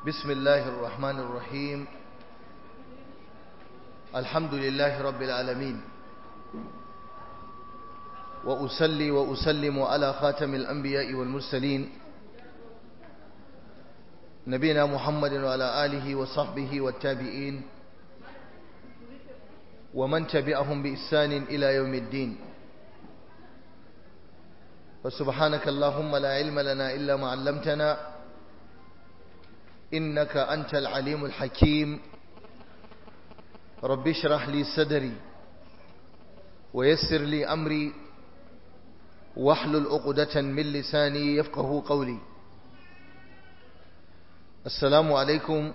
بسم الله الرحمن الرحيم الحمد لله رب العالمين وأسلي وأسلم على خاتم الأنبياء والمرسلين نبينا محمد وعلى آله وصحبه والتابعين ومن تبعهم بإحسان إلى يوم الدين فسبحانك اللهم لا علم لنا إلا ما علمتنا إنك أنت العليم الحكيم رب اشرح لي صدري ويسر لي أمري واحلل عقدة من لساني يفقه قولي السلام عليكم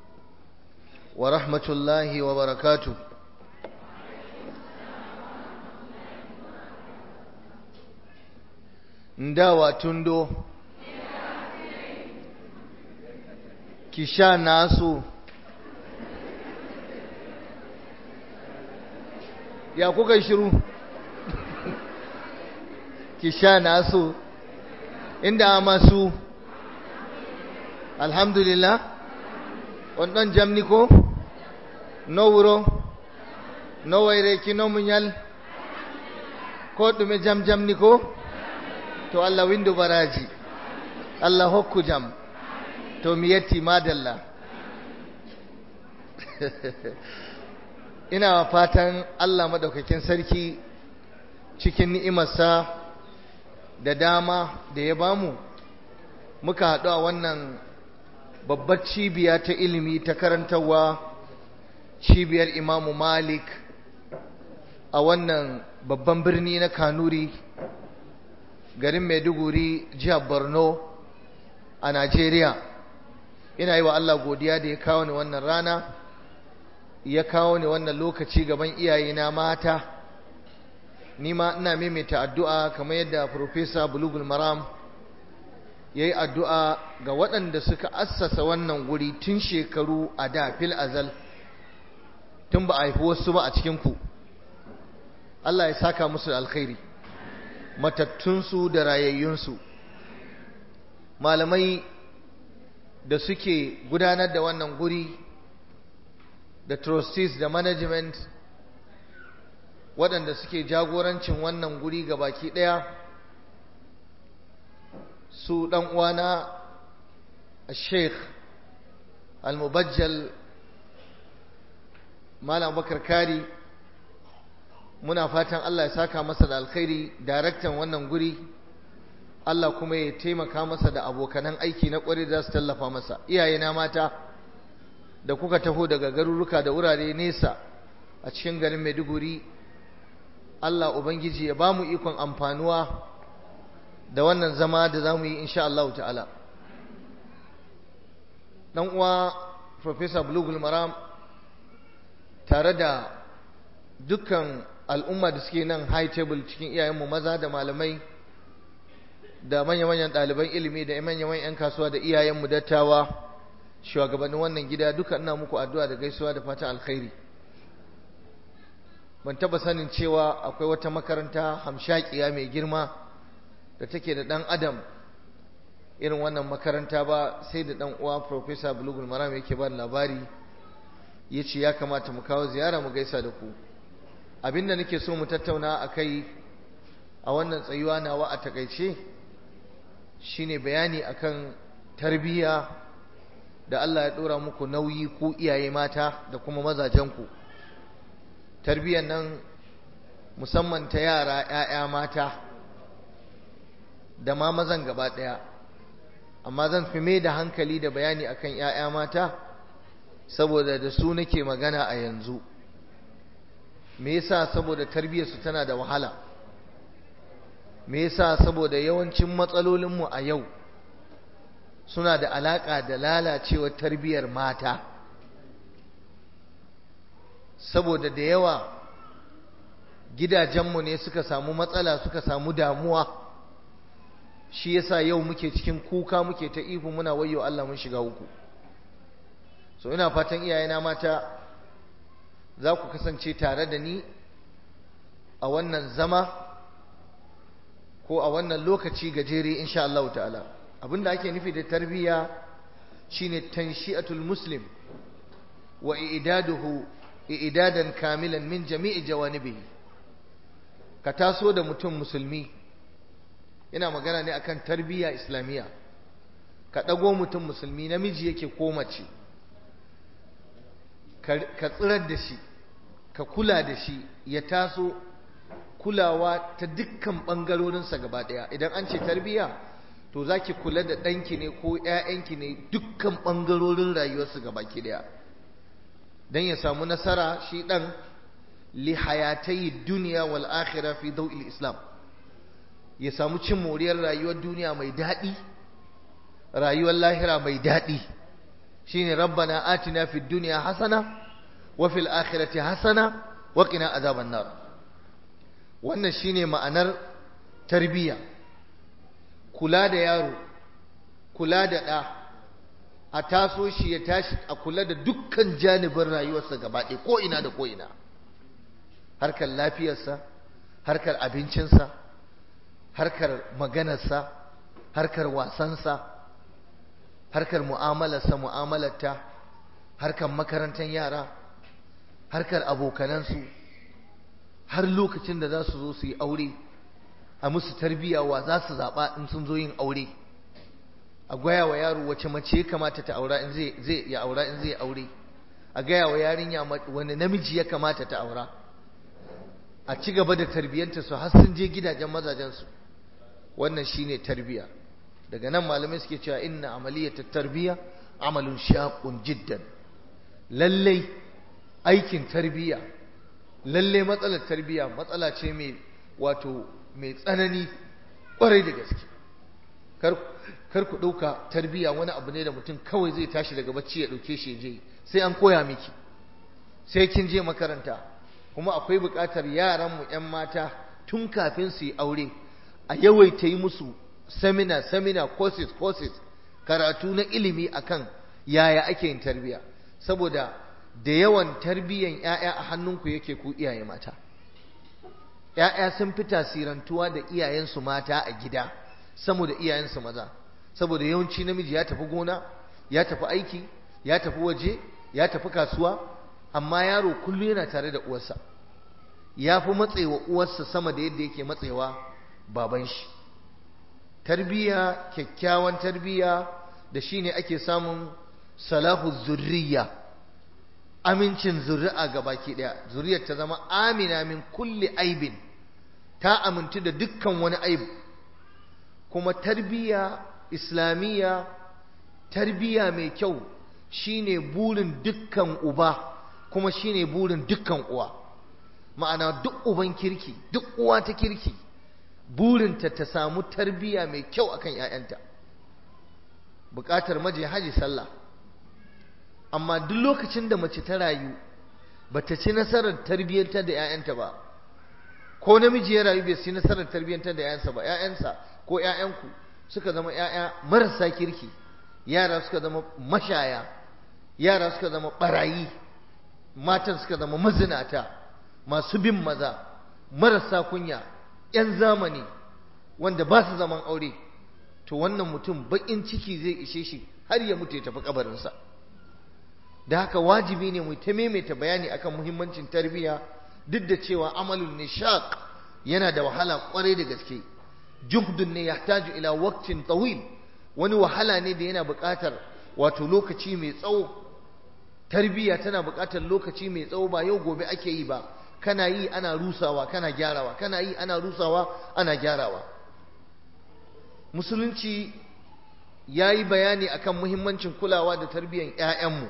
ورحمة الله وبركاته ndawa tundo kisha nasu ya kuka shiru kisha nasu inda masu alhamdulillah wannan jamni ko no wuro no wayreki no munyal ko ɗume jam jamni ko to Allah windu baraji Allah hokku jam to mi yetti madalla ina fatan Allah madaukakin sarki cikin ni'imarsa da dama da ya bamu muka haɗu a wannan babbar cibiya ta ilimi ta karantarwa cibiyar imamu malik a wannan babban birni na kanuri garin maiduguri jihar borno a najeriya ina yi wa allah godiya da ya kawo ni wannan rana ya kawo ni wannan lokaci gaban iyayena mata ni ma ina maimaita addu'a kamar yadda Profesa bulugul maram ya yi addu'a ga waɗanda suka assasa wannan guri tun shekaru a da fil azal tun ba a haifi wasu ba a cikinku Allah ya saka musu da alkhairi matattunsu da rayayyunsu malamai da suke gudanar da wannan guri da trustees da management waɗanda suke jagorancin wannan guri ga baki ɗaya su ɗan uwana sheikh al-mubajjal malam bakar kari muna fatan Allah ya saka masa da alkhairi daraktan wannan guri Allah kuma ya taimaka masa da abokanan aiki na ƙwari da su tallafa masa iyayena mata da kuka taho daga garuruka da wurare nesa a cikin garin Maiduguri Allah ubangiji ya bamu ikon amfanuwa da wannan zama da zamu yi insha Allah ta'ala dan uwa Professor Bulugul Maram tare da dukkan al'umma da suke nan high table cikin iyayenmu maza da malamai da manya-manyan ɗaliban ilimi da manya-manyan 'yan kasuwa da iyayenmu dattawa shugabannin wannan gida duka ina muku addu'a da gaisuwa da fatan alkhairi ban taba sanin cewa akwai wata makaranta hamshakiya mai girma da take da ɗan adam irin wannan makaranta ba sai da ɗan uwa Profesa bulugul maram yake ba labari ya ce ya kamata mu kawo ziyara mu gaisa da ku abinda nake so mu tattauna a kai a wannan tsayuwa nawa a takaice shine bayani akan tarbiyya da Allah ya dora muku nauyi ku iyaye mata da kuma mazajenku tarbiyyar nan musamman ta yara 'ya'ya mata da ma mazan gaba ɗaya amma zan fi mai da hankali da bayani akan 'ya'ya mata saboda da su nake magana a yanzu me yasa saboda tarbiyyarsu tana da wahala me yasa saboda yawancin matsalolinmu a yau suna da alaƙa da lalacewar tarbiyyar mata saboda da yawa gidajenmu ne suka samu matsala suka samu damuwa shi yasa yau muke cikin kuka muke ta ihu muna wayo Allah mun shiga uku so ina fatan iyayena mata za ku kasance tare da ni a wannan zama ko a wannan lokaci gajere insha Allah ta'ala abinda ake nufi da tarbiyya shine tanshi'atul muslim wa i'daduhu i'dadan kamilan min jami'i jawanibihi ka taso da mutum musulmi ina magana ne akan tarbiyya islamiyya ka dago mutum musulmi namiji yake ko mace ka tsirar da shi ka kula da shi ya taso kulawa ta dukkan ɓangarorinsa gaba ɗaya idan an ce tarbiyya to za ki kula da ɗanki ne ko ‘ya'yanki ne dukkan ɓangarorin rayuwarsu gaba ki ɗaya don ya samu nasara shi ɗan li hayatai duniya wal akhira fi dau'il islam ya samu cin moriyar rayuwar duniya mai daɗi rayuwar lahira mai daɗi shine rabbana atina fid dunya hasana wa fil akhirati hasana wa qina azaban nar wannan shine ma'anar tarbiyya kula da yaro kula da ɗa a taso shi ya tashi a kula da dukkan janibin rayuwarsa gaba ɗaya ko ina da ko ina harkar lafiyarsa harkar abincinsa harkar maganarsa harkar wasansa harkar mu'amalarsa mu'amalarta harkar makarantar yara harkar abokanansu har lokacin da za su zo su yi aure a musu tarbiyya wa za su zaɓa in sun zo yin aure a gaya wa yaro wace mace ya kamata ta aura in zai ya aura in zai aure a gaya wa yarinya wani namiji ya kamata ta aura a ci gaba da tarbiyyanta su har sun je gidajen mazajensu wannan shine tarbiyya daga nan malamai suke cewa inna amaliyat tarbiyya amalun shaqun jiddan lallai aikin tarbiyya lalle matsalar tarbiyya matsala ce mai wato mai tsanani kwarai da gaske kar ku ɗauka tarbiyya wani abu ne da mutum kawai zai tashi daga bacci ya ɗauke shi je sai an koya miki sai kin je makaranta kuma akwai buƙatar yaranmu 'yan mata tun kafin su yi aure a yawaita yi musu seminar seminar courses courses karatu na ilimi akan yaya ake yin tarbiyya saboda da yawan tarbiyyan ‘ya'ya a hannunku yake ku iyaye mata ‘ya'ya sun fi tasirantuwa da iyayensu mata a gida saboda iyayensu maza saboda yawanci namiji ya tafi gona ya tafi aiki ya tafi waje ya tafi kasuwa amma yaro kullum yana tare da uwarsa ya fi matsewa uwarsa sama da yadda yake matsewa baban shi tarbiyya kyakkyawan tarbiyya da shine ake samun salahu zurriya amincin zuri'a ga baki daya zuriyar ta zama amina min kulli aibin ta amintu da dukkan wani aibu kuma tarbiyya islamiyya tarbiyya mai kyau shine burin dukkan uba kuma shine burin dukkan uwa ma'ana duk uban kirki duk uwa ta kirki burinta ta samu tarbiyya mai kyau akan 'ya'yanta buƙatar maje haji sallah amma duk lokacin da mace ta rayu bata ci nasarar tarbiyyantar da 'ya'yanta ba ko namiji ya rayu bai ci nasarar tarbiyyantar da 'ya'yansa ba 'ya'yansa ko 'ya'yanku suka zama 'ya'ya marasa kirki yara suka zama mashaya yara suka zama barayi matan suka zama mazinata masu bin maza marasa kunya 'yan zamani wanda ba su zaman aure to wannan mutum baƙin ciki zai ishe shi har ya mutu ya tafi kabarinsa da haka wajibi ne mu ta maimaita bayani akan muhimmancin tarbiyya duk da cewa amalun nishaq yana da wahala kwarai da gaske juhdun ne yahtaju ila waqtin tawil wani wahala ne da yana buƙatar wato lokaci mai tsawo tarbiyya tana buƙatar lokaci mai tsawo ba yau gobe ake yi ba kana yi ana rusawa kana gyarawa kana yi ana rusawa ana gyarawa musulunci ya yi bayani akan muhimmancin kulawa da tarbiyyar 'ya'yanmu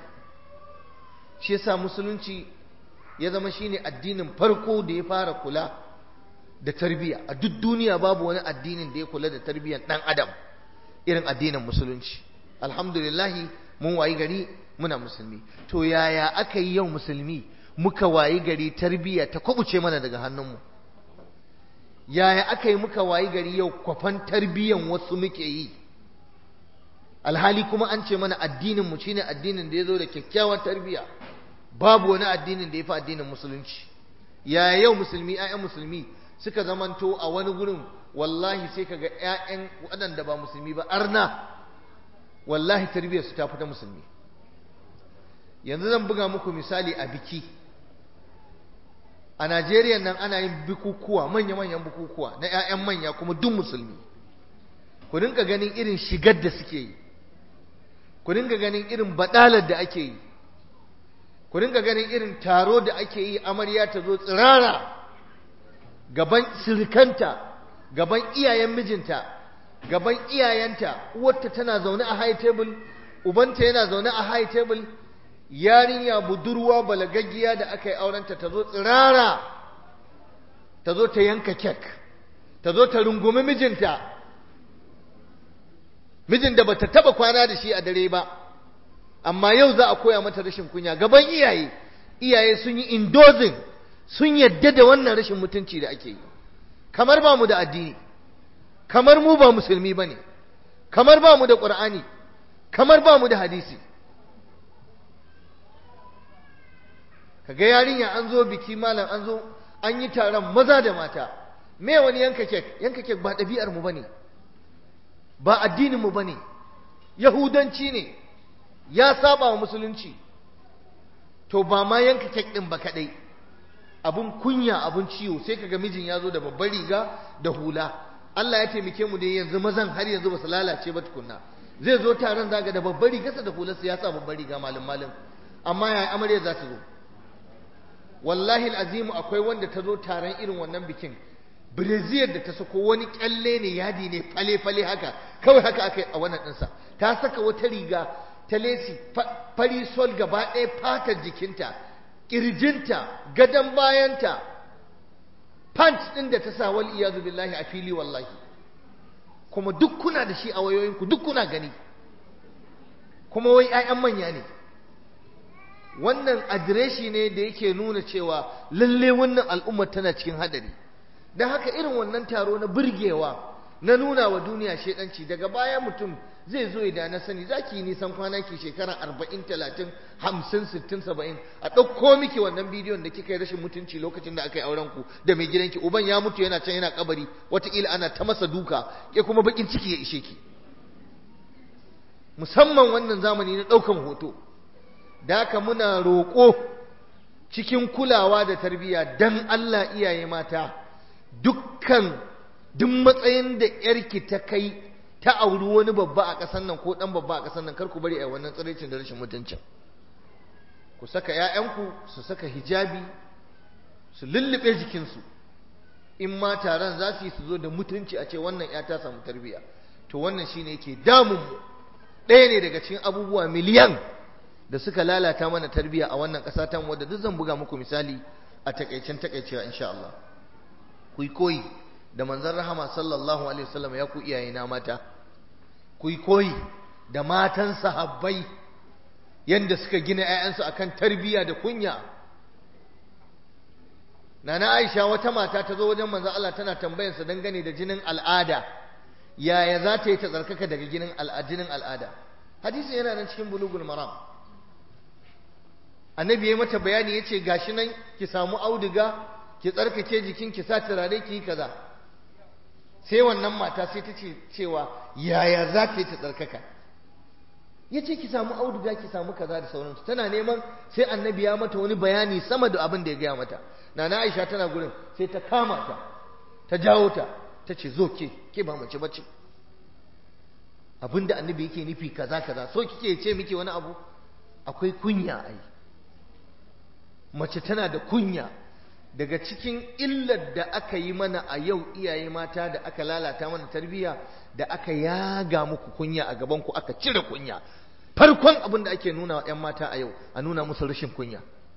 shi yasa musulunci ya zama shine addinin farko da ya fara kula da tarbiyya a duk duniya babu wani addinin da ya kula da tarbiyyar ɗan adam irin addinin musulunci alhamdulillahi mun wayi gari muna musulmi to yaya aka yi yau musulmi muka wayi gari tarbiyya ta kwabuce mana daga hannunmu yaya aka yi muka wayi gari yau kwafan tarbiyyan wasu muke yi alhali kuma an ce mana addinin mu shine addinin da ya zo da kyakkyawar tarbiyya babu wani addinin da ya fi addinin musulunci yaya yau musulmi 'ya'yan musulmi suka zamanto a wani gurin wallahi sai kaga 'ya'yan waɗanda ba musulmi ba arna wallahi tarbiyyar su ta fita musulmi yanzu zan buga muku misali a biki a Najeriya nan ana yin bukukuwa manya-manyan bukukuwa na 'ya'yan manya kuma duk musulmi ku dinka ganin irin shigar da suke yi ku dinga ganin irin badalar da ake yi ku dinga ganin irin taro da ake yi amarya ta zo tsirara gaban sirikanta gaban iyayen mijinta gaban iyayenta uwarta tana zaune a high table ubanta yana zaune a high table yarinya budurwa balagaggiya da aka yi aurenta ta zo tsirara ta zo ta yanka kek ta zo ta rungumi mijinta mijin da bata taba kwana da shi a dare ba amma yau za a koya mata rashin kunya gaban iyaye iyaye sun yi indozin sun yadda da wannan rashin mutunci da ake yi kamar ba mu da addini kamar mu ba musulmi ba ne kamar ba mu da ƙur'ani kamar ba mu da hadisi kaga yarinya an zo biki malam an zo an yi taron maza da mata me wani yanka kek yanka kek ba ɗabi'ar mu bane ba addinin mu bane yahudanci ne ya saba wa musulunci to ba ma yanka kek din ba kadai abun kunya abun ciwo sai kaga mijin ya zo da babbar riga da hula Allah ya taimake mu dai yanzu mazan har yanzu ba su lalace ba tukunna zai zo taron zaga da babbar rigarsa da hularsa ya sa babbar riga malam malam amma yaya amarya za ta zo wallahi azimu akwai wanda ta zo taron irin wannan bikin breziyar da ta sako wani kyalle ne yadi ne fale-fale haka kawai haka aka yi a wannan ɗinsa ta saka wata riga ta lesi fari sol gaba ɗaya fatar jikinta ƙirjinta gadon bayanta pant ɗin da ta sa wal iyazu billahi a fili wallahi kuma duk kuna da shi a wayoyinku duk kuna gani kuma wai 'ya'yan manya ne wannan adireshi ne da yake nuna cewa lalle wannan al'ummar tana cikin hadari don haka irin wannan taro na burgewa na nuna wa duniya shedanci daga baya mutum zai zo da na sani za ki yi nisan kwana ki shekara arba'in talatin hamsin sittin saba'in a ɗauko miki wannan bidiyon da kika yi rashin mutunci lokacin da aka yi auren ku da mai gidanki uban ya mutu yana can yana kabari wataƙila ana ta masa duka ke kuma bakin ciki ya ishe ki musamman wannan zamani na ɗaukan hoto da haka muna roƙo cikin kulawa da tarbiyya dan Allah iyaye mata dukkan duk matsayin da yarki ta kai ta auri wani babba a ƙasar nan ko ɗan babba a ƙasar nan kar ku bari a wannan tsiraicin da rashin mutuncin ku saka ‘ya'yanku su saka hijabi su lullube jikinsu in ma taron za su yi su zo da mutunci a ce wannan ‘ya ta samu tarbiyya to wannan shine yake damunmu ɗaya ne daga cikin abubuwa miliyan da suka lalata mana tarbiyya a wannan ƙasa ta wadda duk zan buga muku misali a takaicen takaicewa insha Allah ku koyi da manzon rahama sallallahu alaihi wasallam ya ku iyaye na mata ku koyi da matan sahabbai yanda suka gina ƴaƴansu akan tarbiyya da kunya Nana Aisha wata mata ta zo wajen manzon Allah tana tambayar sa dangane da jinin al'ada yaya za ta yi ta tsarkaka daga jinin al'ada hadisi yana nan cikin bulugul maram annabi ya mata bayani yace gashi nan ki samu auduga ki tsarkake jikin ki sa turare ki yi kaza sai wannan mata sai ta ce cewa yaya za ta yi ta tsarkaka yace ki samu auduga ki samu kaza da sauransu tana neman sai annabi ya mata wani bayani sama da abin da ya gaya mata nana Aisha tana gurin sai ta kama ta ta jawo ta ta ce zo ke ke ba mace bace abinda annabi yake nufi kaza kaza so kike ce miki wani abu akwai kunya ai mace tana da kunya daga cikin illar da aka yi mana a yau iyaye mata da aka lalata mana tarbiyya da aka yaga muku kunya a gaban ku aka cire kunya farkon abin da ake nuna wa 'yan mata a yau a nuna musu rashin kunya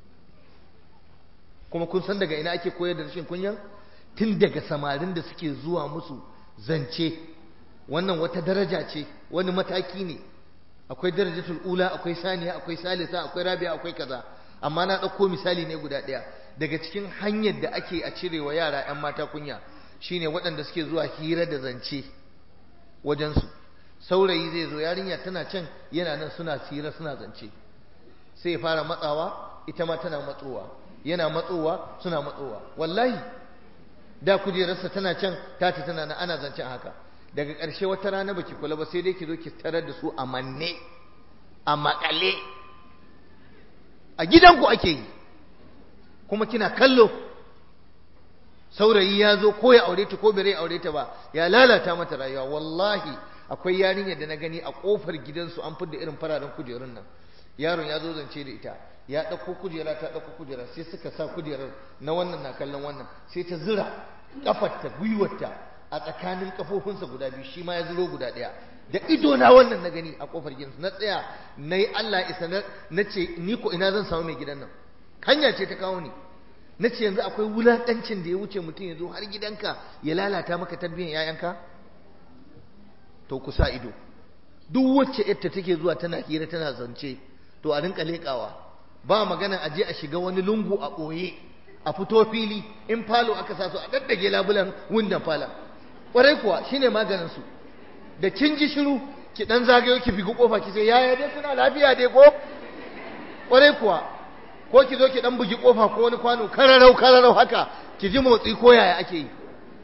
kuma kun san daga ina ake koyar da rashin kunya tun daga samarin da suke zuwa musu zance wannan wata daraja ce wani mataki ne akwai darajatul ula akwai saniya akwai salisa akwai rabi'a akwai kaza amma na ɗauko misali ne guda ɗaya daga cikin hanyar da ake a cirewa yara 'yan mata kunya shine waɗanda suke zuwa hira da zance wajensu saurayi zai zo yarinya tana can yana nan suna hira suna zance sai ya fara matsawa ita ma tana matsowa yana matsowa suna matsowa wallahi da kujerarsa tana can tati tana nan ana zancen haka daga ƙarshe wata rana baki kula ba sai dai ki zo ki tarar da su a manne a makale a gidanku ake yi kuma kina kallo saurayi ya zo ko ya aure ta ko bai aure ta ba ya lalata mata rayuwa wallahi akwai yarinya da na gani a kofar gidansu an fidda irin fararen kujerun nan yaron ya zo zance da ita ya ɗauko kujera ta ɗauko kujera sai suka sa kujerar na wannan na kallon wannan sai ta zira kafarta gwiwarta a tsakanin kafofinsa guda biyu shi ma ya zuro guda ɗaya da ido na wannan na gani a kofar gidansu na tsaya na yi Allah isa na ce ni ko ina zan samu mai gidan nan hanya ce ta kawo ni na ce yanzu akwai wulaƙancin da ya wuce mutum ya zo har gidanka ya lalata maka tarbiyyar 'ya'yanka to ku sa ido duk wacce yadda take zuwa tana hira tana zance to a rinka leƙawa ba magana a je a shiga wani lungu a ɓoye a fito fili in falo aka sa su a daddage labulan wundan falon ƙwarai kuwa shine maganin su da kin ji shiru ki dan zagayo ki bigi kofa ki sai yaya dai kuna lafiya dai ko ƙwarai kuwa ko ki zo ki dan bugi kofa ko wani kwano kararau kararau haka ki ji motsi ko yaya ake yi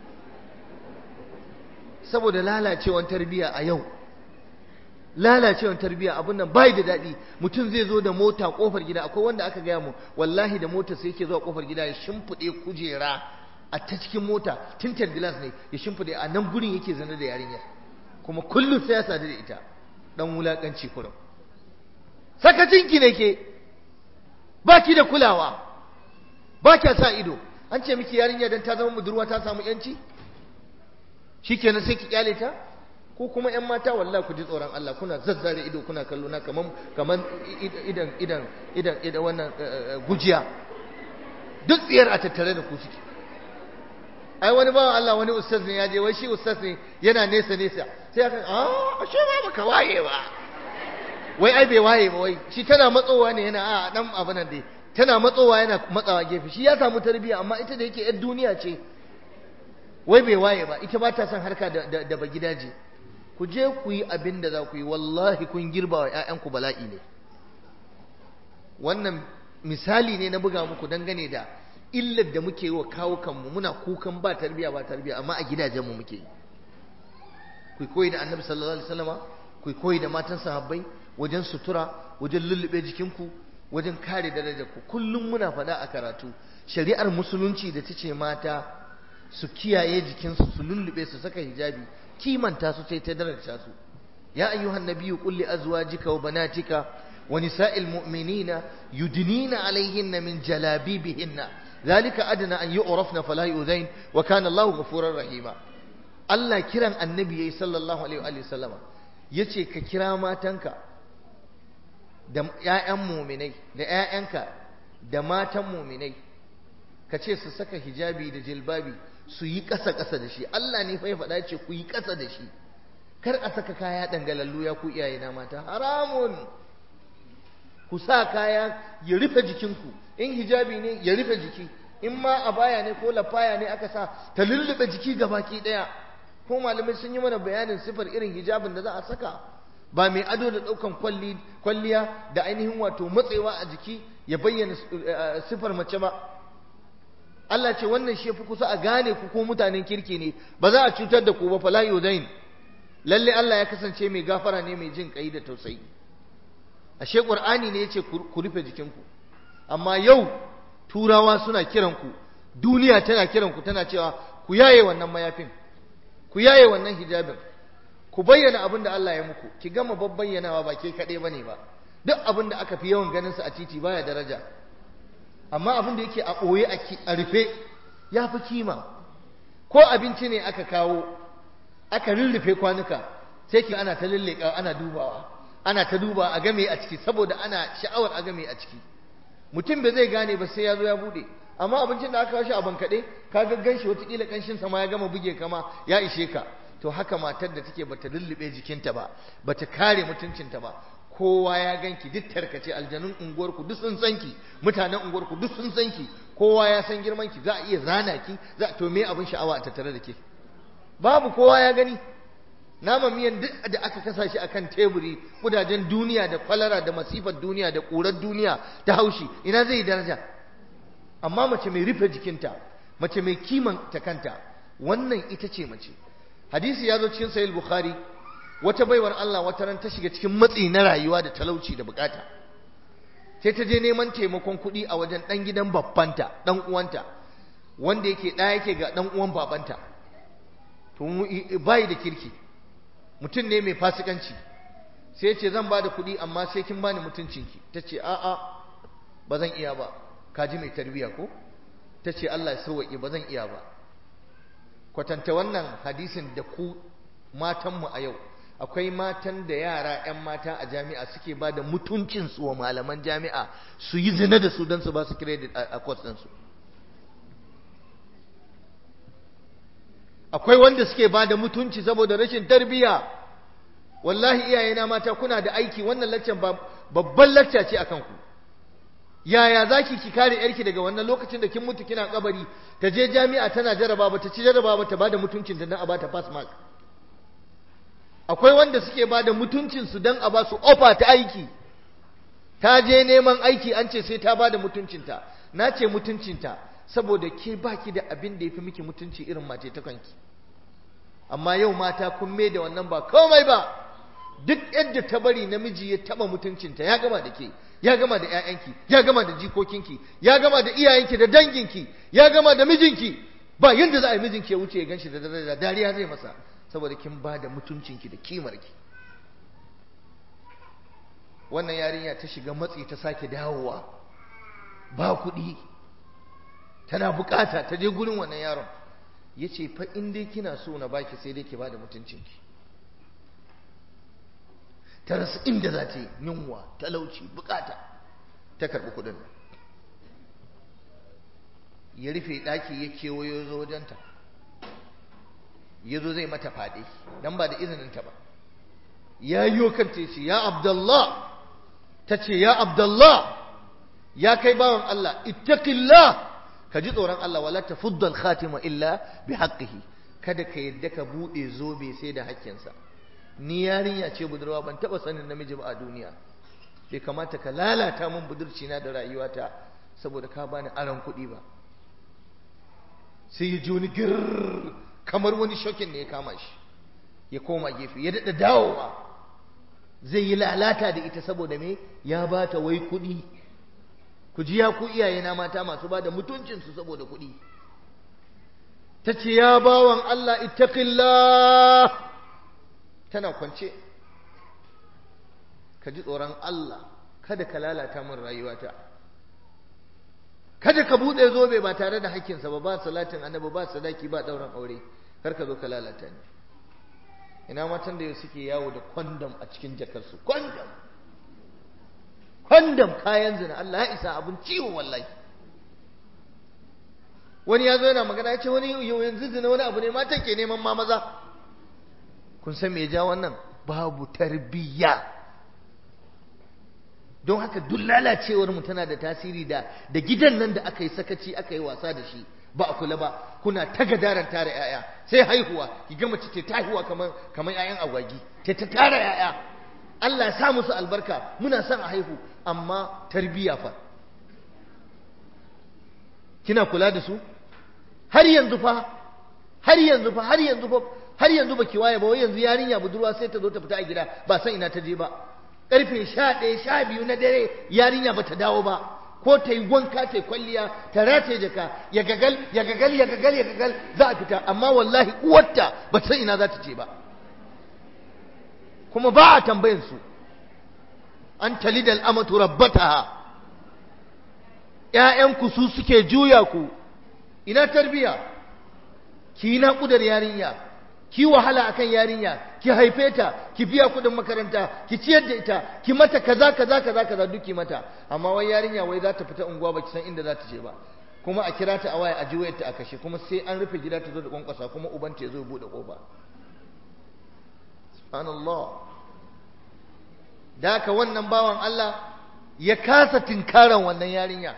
saboda lalacewar tarbiyya a yau lalacewar tarbiyya abun nan bai da daɗi mutum zai zo da mota kofar gida akwai wanda aka gaya mu wallahi da mota sai yake zuwa kofar gida ya shimfiɗe kujera a ta cikin mota tinted glass ne ya shimfiɗe a nan gurin yake zane da yarinya kuma kullum sai ya sadu da ita dan wulakanci kurum sakacinki ne ke baki da kulawa ba kya sa ido an ce miki yarinya dan ta zama budurwa ta samu yanci shikenan sai ki kyale ta ko kuma ƴan mata wallahi ku ji tsoron Allah kuna zazzare ido kuna kallo na kaman kaman idan idan idan idan wannan gujiya duk tsiyar a tattare da ku suke ai wani bawan Allah wani ustaz ne ya je wai shi ustaz ne yana nesa nesa sai aka ah ashe ba baka waye ba wai ai bai waye ba wai shi tana matsowa ne yana a dan abu nan dai tana matsowa yana matsawa gefe shi ya samu tarbiyya amma ita da yake yar duniya ce wai bai waye ba ita ba ta son harka da da ba gidaje ku je ku yi abin da za ku yi wallahi kun girba wa ƴaƴanku bala'i ne wannan misali ne na buga muku dangane da illar da muke yi wa kawo kanmu muna kukan ba tarbiyya ba tarbiyya amma a gidajenmu muke yi ku koyi da annabi sallallahu alaihi wasallama ku koyi da matan sahabbai wajen sutura wajen lullube jikinku wajen kare darajar ku kullum muna faɗa a karatu shari'ar musulunci da ta ce mata su kiyaye jikinsu su lullube su saka hijabi kimanta su sai ta daraja su ya ayyuhan nabiyyu qul li azwajika wa banatika wa nisa'il mu'minina yudnina alaihinna min jalabibihinna zalika adna an yu'rafna fala yu'zain wa kana Allahu ghafurur rahima Allah kiran annabi yayi sallallahu alaihi wa sallama yace ka kira matanka da ƴaƴan mu'minai da ƴaƴanka da matan mu'minai ka ce su saka hijabi da jilbabi su yi ƙasa-ƙasa da shi Allah ne fa ya faɗa ce ku yi ƙasa da shi kar a saka kaya dangalallu ya ku iyaye na mata haramun ku sa kaya ya rufe jikinku in hijabi ne ya rufe jiki in ma a baya ne ko lafaya ne aka sa ta lullube jiki gabaki ɗaya ko malamai sun yi mana bayanin sifar irin hijabin da za a saka ba mai ado da ɗaukan kwalliya da ainihin wato matsewa a jiki ya bayyana sifar mace ba Allah ce wannan shi fi kusa a gane ku ko mutanen kirki ne ba za a cutar da ku ba fala yudain lalle Allah ya kasance mai gafara ne mai jin kai da tausayi ashe qur'ani ne yace ku rufe jikinku amma yau turawa suna kiran ku duniya tana kiran ku tana cewa ku yaye wannan mayafin ku yaye wannan hijabin ku bayyana abin da Allah ya muku ki gama babbayyanawa ba ke kaɗai bane ba duk abin da aka fi yawan ganin sa a titi baya daraja amma abin da yake a ɓoye a rufe ya fi kima ko abinci ne aka kawo aka rurrufe kwanuka sai ki ana ta lulleka ana dubawa ana ta duba a game a ciki saboda ana sha'awar a game a ciki mutum bai zai gane ba sai ya zo ya bude amma abincin da aka kawo shi a bankaɗe ka gaggan shi watakila ƙanshin sama ya gama buge kama ya ishe ka to haka matar da take bata lullube jikinta ba bata kare mutuncinta ba kowa ya ganki duk tarkace aljanun unguwarku duk sun san ki mutanen unguwarku duk sun san ki kowa ya san girman ki za a iya zana ki za to me abin sha'awa a tattare da ke babu kowa ya gani nama miyan duk da aka kasa shi akan teburi kudajen duniya da kwalara da masifar duniya da ƙurar duniya ta haushi ina zai yi daraja amma mace mai rufe jikinta mace mai kimanta kanta wannan ita ce mace hadisi ya zo cikin sahih bukhari wata baiwar Allah wata ran ta shiga cikin matsi na rayuwa da talauci da bukata sai ta je neman taimakon kuɗi a wajen ɗan gidan babbanta ɗan uwanta wanda yake ɗaya yake ga ɗan uwan babanta to bai da kirki mutum ne mai fasikanci sai ce zan ba da kuɗi amma sai kin bani mutuncinki ta ce a'a ba zan iya ba ka ji mai tarbiya ko ta ce Allah ya sauwaƙe ba zan iya ba kwatanta wannan hadisin da ku matanmu a yau akwai matan da yara 'yan mata a jami'a suke ba da mutuncinsu wa malaman jami'a su yi zina da su don su ba su credit a kwas ɗinsu akwai wanda suke ba da mutunci saboda rashin tarbiyya wallahi iyayena mata kuna da aiki wannan laccan babban lacca ce akan ku yaya zaki ki kare yarki daga wannan lokacin da kin mutu kina kabari ta je jami'a tana jaraba ba ta ci jaraba ba ta bada mutuncin ta dan a bata pass mark akwai wanda suke bada mutuncin su dan a ba su offer ta aiki ta je neman aiki an ce sai ta bada mutuncinta na ce mutuncinta saboda ke baki da abin da yafi miki mutunci irin mace ta kanki amma yau mata kun mai da wannan ba komai ba duk yadda ta bari namiji ya taba mutuncinta ya gama da ke ya gama da ƴaƴanki ya gama da jikokinki ya gama da iyayenki da danginki ya gama da mijinki ba yanda za a yi mijinki ya wuce ya ganshi da daraja dariya zai masa saboda kin ba da mutuncinki da kimarki wannan yarinya ta shiga matsi ta sake dawowa ba kuɗi tana bukata ta je gurin wannan yaron ya ce fa in dai kina so na baki sai dai ki ba da mutuncinki ta rasu inda za ta yi yunwa talauci bukata ta karɓi kuɗin ya rufe ɗaki ya kewayo zo wajenta ya zo zai mata faɗi don ba da izininta ba ya yi kanta ce ya abdallah ta ce ya abdallah ya kai bawan Allah ittaqillah ka ji tsoron Allah wala tafuddal khatima illa bi haqqihi kada ka yadda ka bude zobe sai da hakkinsa ni yarinya ce budurwa ban taba sanin namiji ba a duniya bai kamata ka lalata min budurci na da rayuwata saboda ka bani aron kuɗi ba sai ya ji wani gir kamar wani shokin ne ya kama shi ya koma gefe ya daɗa dawowa zai yi lalata da ita saboda me ya ba ta wai kuɗi ku ji ya ku iyaye na mata masu ba da mutuncinsu saboda kuɗi ta ce ya bawan Allah ittaqillah tana kwance ka ji tsoron Allah kada ka lalata min rayuwata kada ka buɗe zobe ba tare da hakkinsa ba ba salatin annabi ba sadaki ba ɗauran aure kar ka zo ka lalata ni ina matan da yau suke yawo da kwandam a cikin jakarsu kwandam kwandam kayan zina Allah ya isa abin ciwo wallahi wani ya zo yana magana ya ce wani yanzu zina wani abu ne matan ke neman ma maza kun san me ya ja wannan babu tarbiyya don haka duk lalacewar mu tana da tasiri da da gidan nan da aka yi sakaci aka yi wasa da shi ba a kula ba kuna ta gadaran tara yaya sai haihuwa ki ga mace ta haihuwa kamar kamar yayan agwagi ta ta tara yaya Allah ya sa musu albarka muna son a haihu amma tarbiyya fa kina kula da su har yanzu fa har yanzu fa har yanzu fa har yanzu baki waye ba wai yanzu yarinya budurwa sai ta zo ta fita a gida ba san ina ta je ba karfe 11 12 na dare yarinya bata dawo ba ko ta yi wanka ta yi kwalliya ta rataye jaka ya gagal ya gagal ya gagal ya gagal za a fita amma wallahi uwarta ba san ina za ta je ba kuma ba a tambayin su an talidal amatu rabbataha ƴaƴanku su suke juya ku ina tarbiya ki na kudar yarinya ki wahala akan yarinya ki haife ta ki biya kudin makaranta ki ciyar da ita ki mata kaza kaza kaza kaza duk ki mata amma wai yarinya wai za ta fita unguwa baki san inda za ta je ba kuma a kira ta a waya a ji wayar ta a kashe kuma sai an rufe gida ta zo da kwankwasa kuma uban ta ya zo ya bude kofa subhanallah da haka wannan bawan Allah ya kasa tinkaran wannan yarinya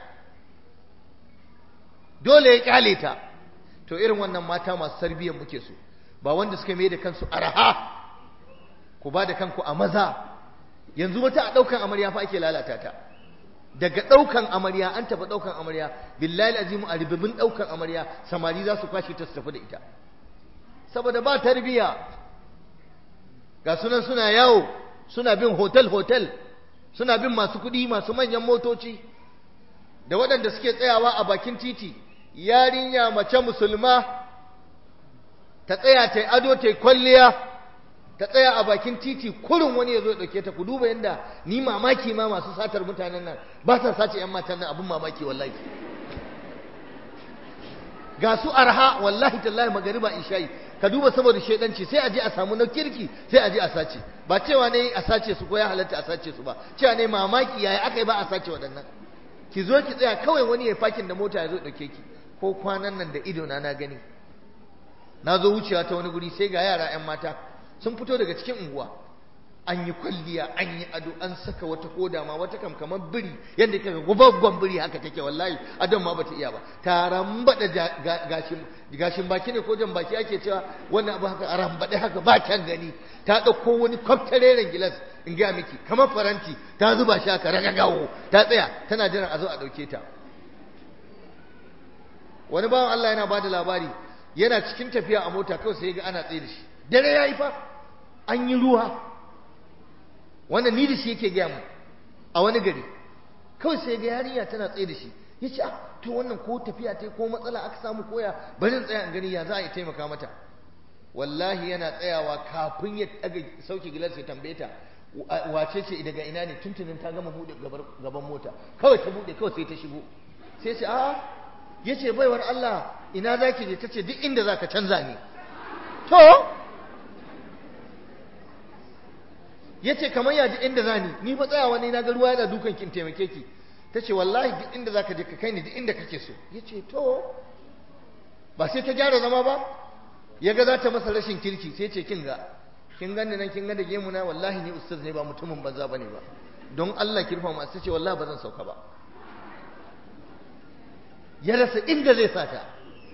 dole ya kyale ta to irin wannan mata masu tarbiyyar muke so ba wanda suka mai da kansu araha ku ba da kanku a maza yanzu wata a ɗaukan amarya fa ake lalata ta daga ɗaukan amarya an tafi ɗaukan amarya billahi azimu a ribibin ɗaukan amarya samari za su kwashe ta su tafi da ita saboda ba tarbiya ga sunan suna yawo suna bin hotel-hotel suna bin masu kuɗi masu manyan motoci da waɗanda suke tsayawa a bakin titi yarinya mace musulma ta tsaya ta yi ado ta yi kwalliya ta tsaya a bakin titi kurin wani ya zo ya ɗauke ta ku duba yadda ni mamaki ma masu satar mutanen nan ba sa sace 'yan matan nan abin mamaki wallahi ga su arha wallahi tallahi magariba isha'i ka duba saboda shaidanci sai a je a samu na kirki sai a je a sace ba cewa ne a sace su ko ya halatta a sace su ba cewa ne mamaki yaya aka yi ba a sace waɗannan ki zo ki tsaya kawai wani ya fakin da mota ya zo ɗauke ki ko kwanan nan da ido na na gani na zo wucewa ta wani guri sai ga yara 'yan mata sun fito daga cikin unguwa an yi kwalliya an yi ado an saka wata koda ma wata kam kamar biri yadda kika gubaggon biri haka take wallahi adon ma bata iya ba taran bada gashin gashin baki ne ko jan baki ake cewa wannan abu haka aran bade haka ba kyan gani ta dauko wani kwaftareren gilas in ga miki kamar faranti ta zuba shi haka ragagawo ta tsaya tana jiran a zo a dauke ta wani bawan Allah yana bada labari yana cikin tafiya a mota kawai sai ga ana tsaye da shi dare yayi fa an yi ruwa wannan ni da shi yake gaya mu a wani gari kawai sai ga yarinya tana tsaye da shi ya ce to wannan ko tafiya ta ko matsala aka samu koya bari in tsaya in gani ya za a yi taimaka mata wallahi yana tsayawa kafin ya daga sauke gilas ya tambaye ta wace ce daga ina ne tuntunin ta gama buɗe gaban mota kawai ta buɗe kawai sai ta shigo sai ce a'a ya ce baiwar Allah ina za ki je ta ce duk inda za ka canza ne to ya ce kamar yaji inda za ni ni fa tsayawa ne na ga ruwa yana dukan kin taimake ki ta ce wallahi duk inda za ka je ka kai ni duk inda kake so ya ce to ba sai ta gyara zama ba ya ga za ta masa rashin kirki sai ce kin ga kin gani nan kin ga da gemu na wallahi ni ustaz ne ba mutumin banza bane ba don Allah ki rufa mu sai ce wallahi ba zan sauka ba ya rasa inda zai sata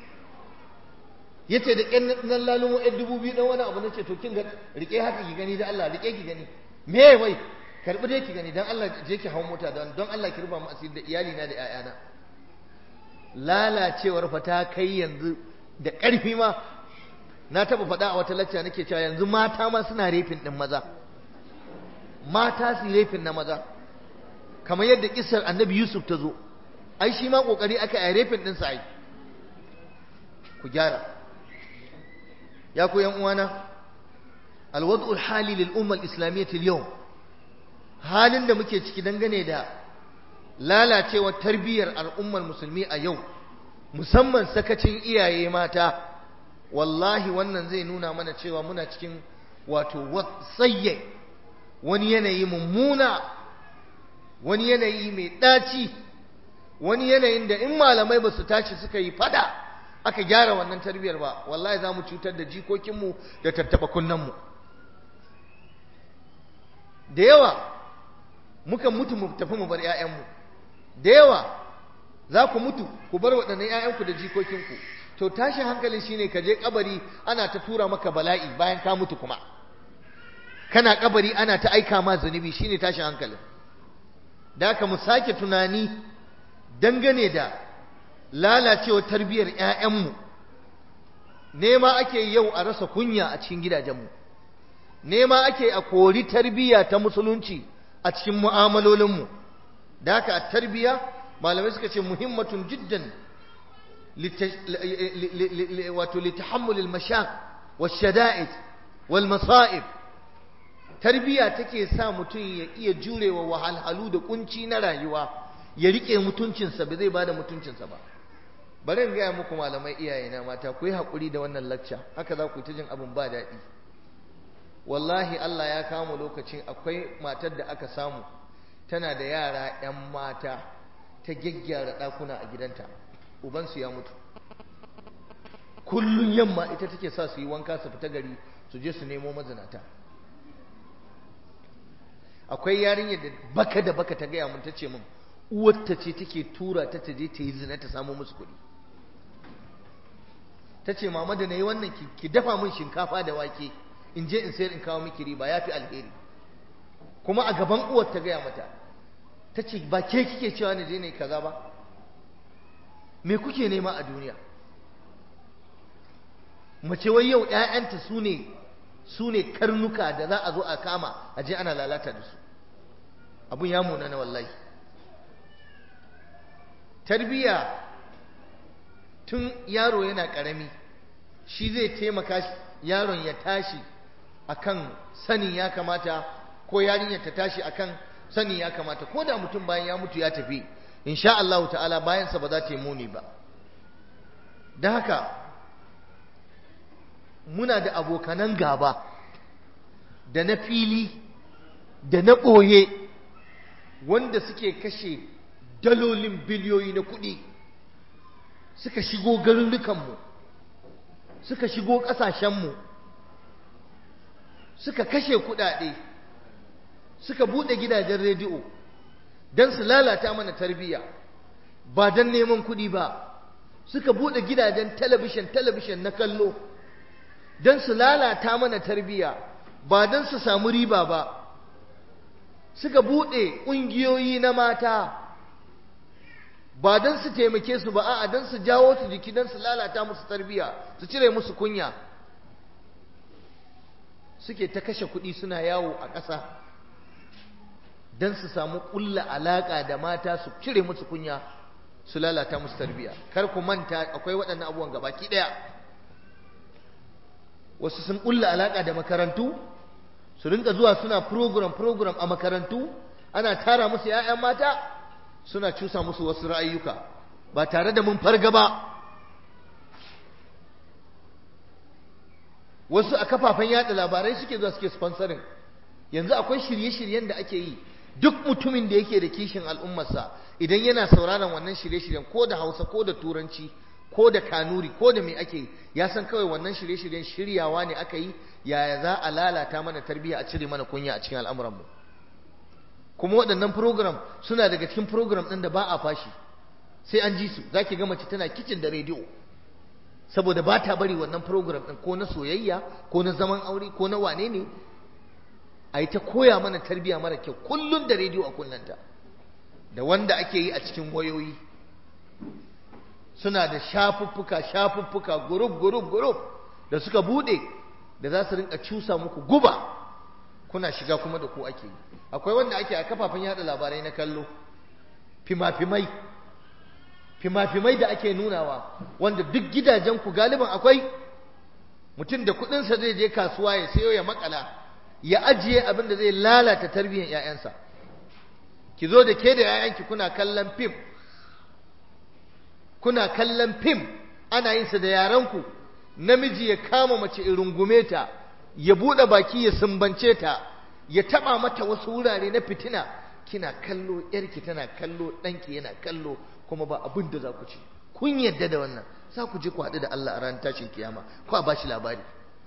yace da ƙyan nan lalumo ɗan dubu biyu ɗan wani abu na ce to kin ga rike haka ki gani da Allah rike ki gani me wai karɓi dai ki gani don Allah je ki hau mota don don Allah ki rufa mu asiri da iyali na da ƴaƴana lalacewar fa ta kai yanzu da ƙarfi ma na taɓa faɗa a wata lacca nake cewa yanzu mata ma suna refin ɗin maza mata su refin na maza kamar yadda kisar annabi Yusuf ta zo ai shi ma ƙoƙari aka yi refin ɗinsa ai ku gyara ya ku yan uwana alwad'ul hali lil umma al-islamiyyah al-yawm halin da muke ciki dangane da lalacewar tarbiyyar al'ummar musulmi a yau musamman sakacin iyaye mata wallahi wannan zai nuna mana cewa muna cikin wato wasayye wani yanayi mummuna wani yanayi mai ɗaci wani yanayin da in malamai ba su tashi suka yi fada aka gyara wannan tarbiyar ba wallahi za mu cutar da jikokinmu da tattaba kunnenmu da yawa mukan mutu mu tafi mu bar 'ya'yanmu da yawa za ku mutu ku bar waɗannan 'ya'yanku da jikokinku to tashin hankalin shine ka je kabari ana ta tura maka bala'i bayan ka mutu kuma kana kabari ana ta aika ma zunubi shine tashin hankalin da haka mu sake tunani dangane da lalacewar tarbiyyar 'ya'yanmu nema ake yau a rasa kunya a cikin gidajenmu nema ake a kori tarbiyya ta musulunci a cikin mu'amalolinmu da haka a tarbiyya malamai suka ce muhimmatun jiddan wato litahammulil mashaq washada'id wal masa'ib tarbiyya take sa mutum ya iya jurewa wahalhalu da kunci na rayuwa ya rike mutuncinsa ba zai bada mutuncinsa ba bari in gaya muku malamai iyaye na mata ku yi haƙuri da wannan lacca haka za ku ta jin abin ba daɗi wallahi Allah ya kama lokacin akwai matar da aka samu tana da yara 'yan mata ta gyaggyara ɗakuna a gidanta ubansu ya mutu kullum yamma ita take sa su yi wanka su fita gari su je su nemo mazinata akwai yarinyar da baka da baka ta gaya mun ta ce min uwarta ce take tura ta ta je ta yi zina ta samu musu kuɗi ta ce mama da na yi wannan ki dafa min shinkafa da wake in je in sayar in kawo miki riba ya fi alheri kuma a gaban uwar ta gaya mata ta ce ba ke kike cewa na je ne kaza ba me kuke nema a duniya mace wai yau ‘ya'yanta su ne su ne karnuka da za a zo a kama a je ana lalata da su abun ya muna na wallahi tarbiyya tun yaro yana ƙarami shi zai taimaka yaron ya tashi akan sanin ya kamata ko yarinyar ta tashi akan sanin ya kamata ko da mutum bayan ya mutu ya tafi insha Allah ta'ala bayansa ba za ta yi muni ba da haka muna da abokanan gaba da na fili da na ɓoye wanda suke kashe dalolin biliyoyi na kuɗi suka shigo garurrukanmu suka shigo ƙasashenmu suka kashe kuɗaɗe suka buɗe gidajen rediyo don su lalata mana tarbiyya ba don neman kuɗi ba suka buɗe gidajen talabishin talabishin na kallo don su lalata mana tarbiyya ba don su samu riba ba suka buɗe ƙungiyoyi na mata ba don su taimake su ba a'a don su jawo su jiki don su lalata musu tarbiyya su cire musu kunya suke ta kashe kuɗi suna yawo a ƙasa don su samu ƙulla alaƙa da mata su cire musu kunya su lalata musu tarbiyya kar ku manta akwai waɗannan abubuwan gabaki ɗaya wasu sun ƙulla alaƙa da makarantu su rinka zuwa suna program program a makarantu ana tara musu 'ya'yan mata suna cusa musu wasu ra'ayyuka ba tare da mun farga ba wasu a kafafen yada labarai suke zuwa suke sponsoring yanzu akwai shirye-shiryen da ake yi duk mutumin da yake da kishin al'ummarsa idan yana sauraron wannan shirye-shiryen ko da hausa ko da turanci ko da kanuri ko da me ake ya san kawai wannan shirye-shiryen shiryawa ne aka yi yaya za a lalata mana tarbiyya a cire mana kunya a cikin al'amuranmu kuma waɗannan program suna daga cikin program ɗin da ba a fashi sai an ji su za ki ga mace tana kicin da rediyo saboda ba ta bari wannan program ɗin ko na soyayya ko na zaman aure ko na wane ne a yi ta koya mana tarbiyya mara kyau kullum da rediyo a kullanta da wanda ake yi a cikin wayoyi suna da shafuffuka shafuffuka gurub gurub gurub da suka bude da za su rinka cusa muku guba kuna shiga kuma da ku ake yi akwai wanda ake a kafafen yada labarai na kallo fima-fimai fima-fimai da ake nunawa wanda duk gidajen ku galiban akwai mutum da kudinsa zai je kasuwa ya sayo ya makala ya ajiye abin da zai lalata tarbiyyar 'ya'yansa ki zo da ke da 'ya'yanki kuna kallon fim kuna kallon fim ana yin sa da yaranku namiji ya kama mace in rungume ta ya bude baki ya sumbance ta ya taba mata wasu wurare na fitina kina kallo yarki tana kallo danki yana kallo kuma ba abin da za ku ci kun yadda da wannan za ku je ku haɗu da Allah a ranar tashin kiyama ko a bashi labari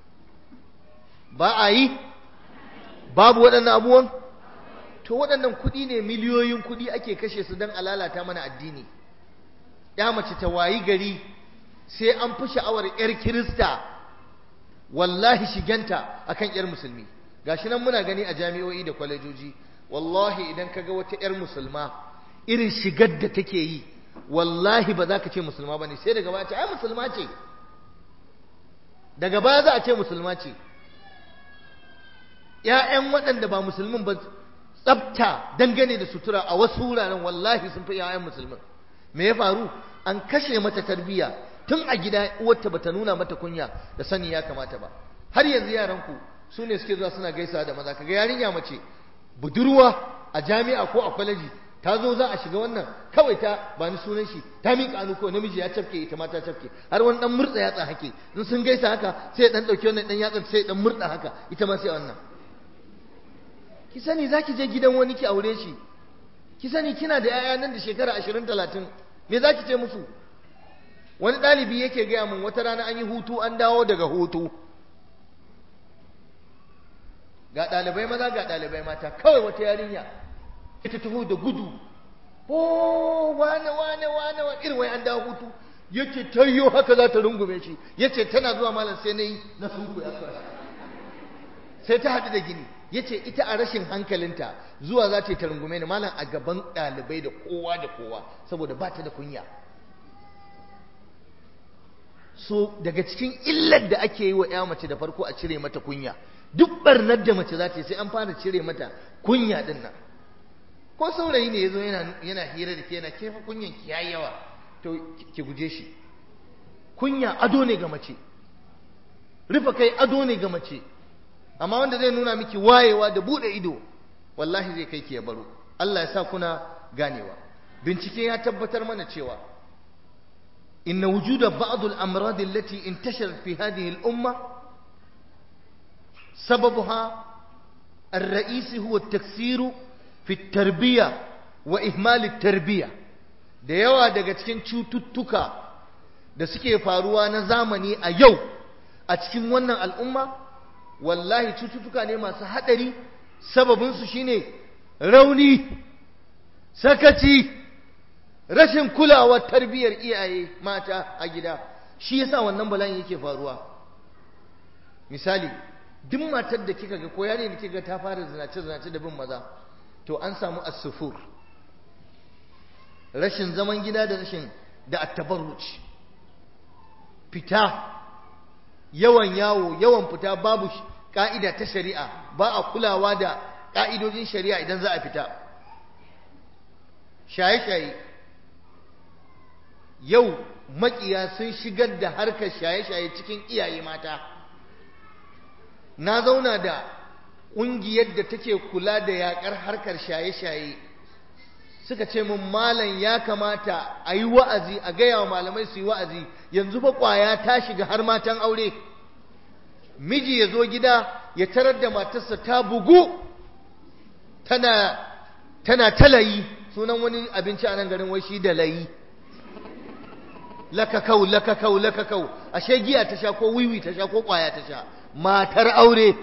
ba a yi babu waɗannan abubuwan to waɗannan kuɗi ne miliyoyin kuɗi ake kashe su don a lalata mana addini ya mace ta wayi gari sai an fi sha'awar 'yar kirista wallahi shiganta akan 'yar musulmi gashi nan muna gani a jami'o'i da kwalejoji wallahi idan ka ga wata 'yar musulma irin shigar da take yi wallahi ba za ka ce musulma ba ne sai daga baya ce ai musulma ce daga baya za a ce musulma ce ‘ya'yan waɗanda ba musulmin ba tsabta dangane da sutura a wasu wuraren wallahi sun fi ‘ya'yan musulmin me ya faru an kashe mata tarbiyya tun a gida uwarta bata nuna mata kunya da sani ya kamata ba har yanzu yaranku su ne suke zuwa suna gaisa da maza kaga yarinya mace budurwa a jami'a ko a kwaleji ta zo za a shiga wannan kawai ta ba ni sunan shi ta miƙa hannu ko namiji ya cafke ita ma ta cafke har wani dan murtsa yatsa hake in sun gaisa haka sai dan dauki wannan dan yatsa sai dan murda haka ita ma sai wannan ki sani zaki je gidan wani ki aure shi ki sani kina da yaya nan da shekara 20 30 me zaki ce musu wani ɗalibi yake gaya min wata rana an yi hutu an dawo daga hutu ga ɗalibai maza ga ɗalibai mata kawai wata yarinya ita taho da gudu oh wane wane wane wane irin wai an dawo hutu yace tayyo haka za ta rungume shi yace tana zuwa malam sai na yi na sunku ya sai ta haɗu da gini yace ita a rashin hankalinta zuwa za ta yi ta rungume ni malam a gaban ɗalibai da kowa da kowa saboda ba ta da kunya so daga cikin illar da ake yi wa ya mace da farko a cire mata kunya duk barnar da mace za ta yi sai an fara cire mata kunya din nan ko saurayi ne yazo yana yana hira da ke yana kefa kunyan ki yayi yawa to ki guje shi kunya ado ne ga mace rufe kai ado ne ga mace amma wanda zai nuna miki wayewa da bude ido wallahi zai kai ki ya baro Allah ya sa kuna ganewa bincike ya tabbatar mana cewa inna wujuda ba'd al-amrad allati intasharat fi hadhihi al-umma sababuha الرئيسي هو التكسير في التربية وإهمال التربية da yawa daga cikin cututtuka da suke faruwa na zamani a yau a cikin wannan al'umma wallahi cututtuka ne masu haɗari sababinsu shine rauni sakaci rashin kulawar tarbiyyar iyaye mata a gida shi yasa wannan bala'in yake faruwa misali duk matar da kika ga ko yare da kika ta fara zinace zinace da bin maza to an samu as-sufur rashin zaman gida da rashin da at-tabarruj fita yawan yawo yawan fita babu ka'ida ta shari'a ba a kulawa da ka'idojin shari'a idan za a fita shaye-shaye yau makiya sun shigar da harkar shaye-shaye cikin iyaye mata na zauna da ƙungiyar da take kula da yaƙar harkar shaye-shaye suka ce mun malam ya kamata a yi wa'azi a gaya wa malamai su yi wa'azi yanzu ba ƙwaya ta shiga har matan aure miji ya zo gida ya tarar da matarsa ta bugu tana tana talayi sunan wani abinci a nan garin wai shi da layi lakakau lakakau lakakau ashe giya ta sha ko wiwi ta sha ko ƙwaya ta sha matar aure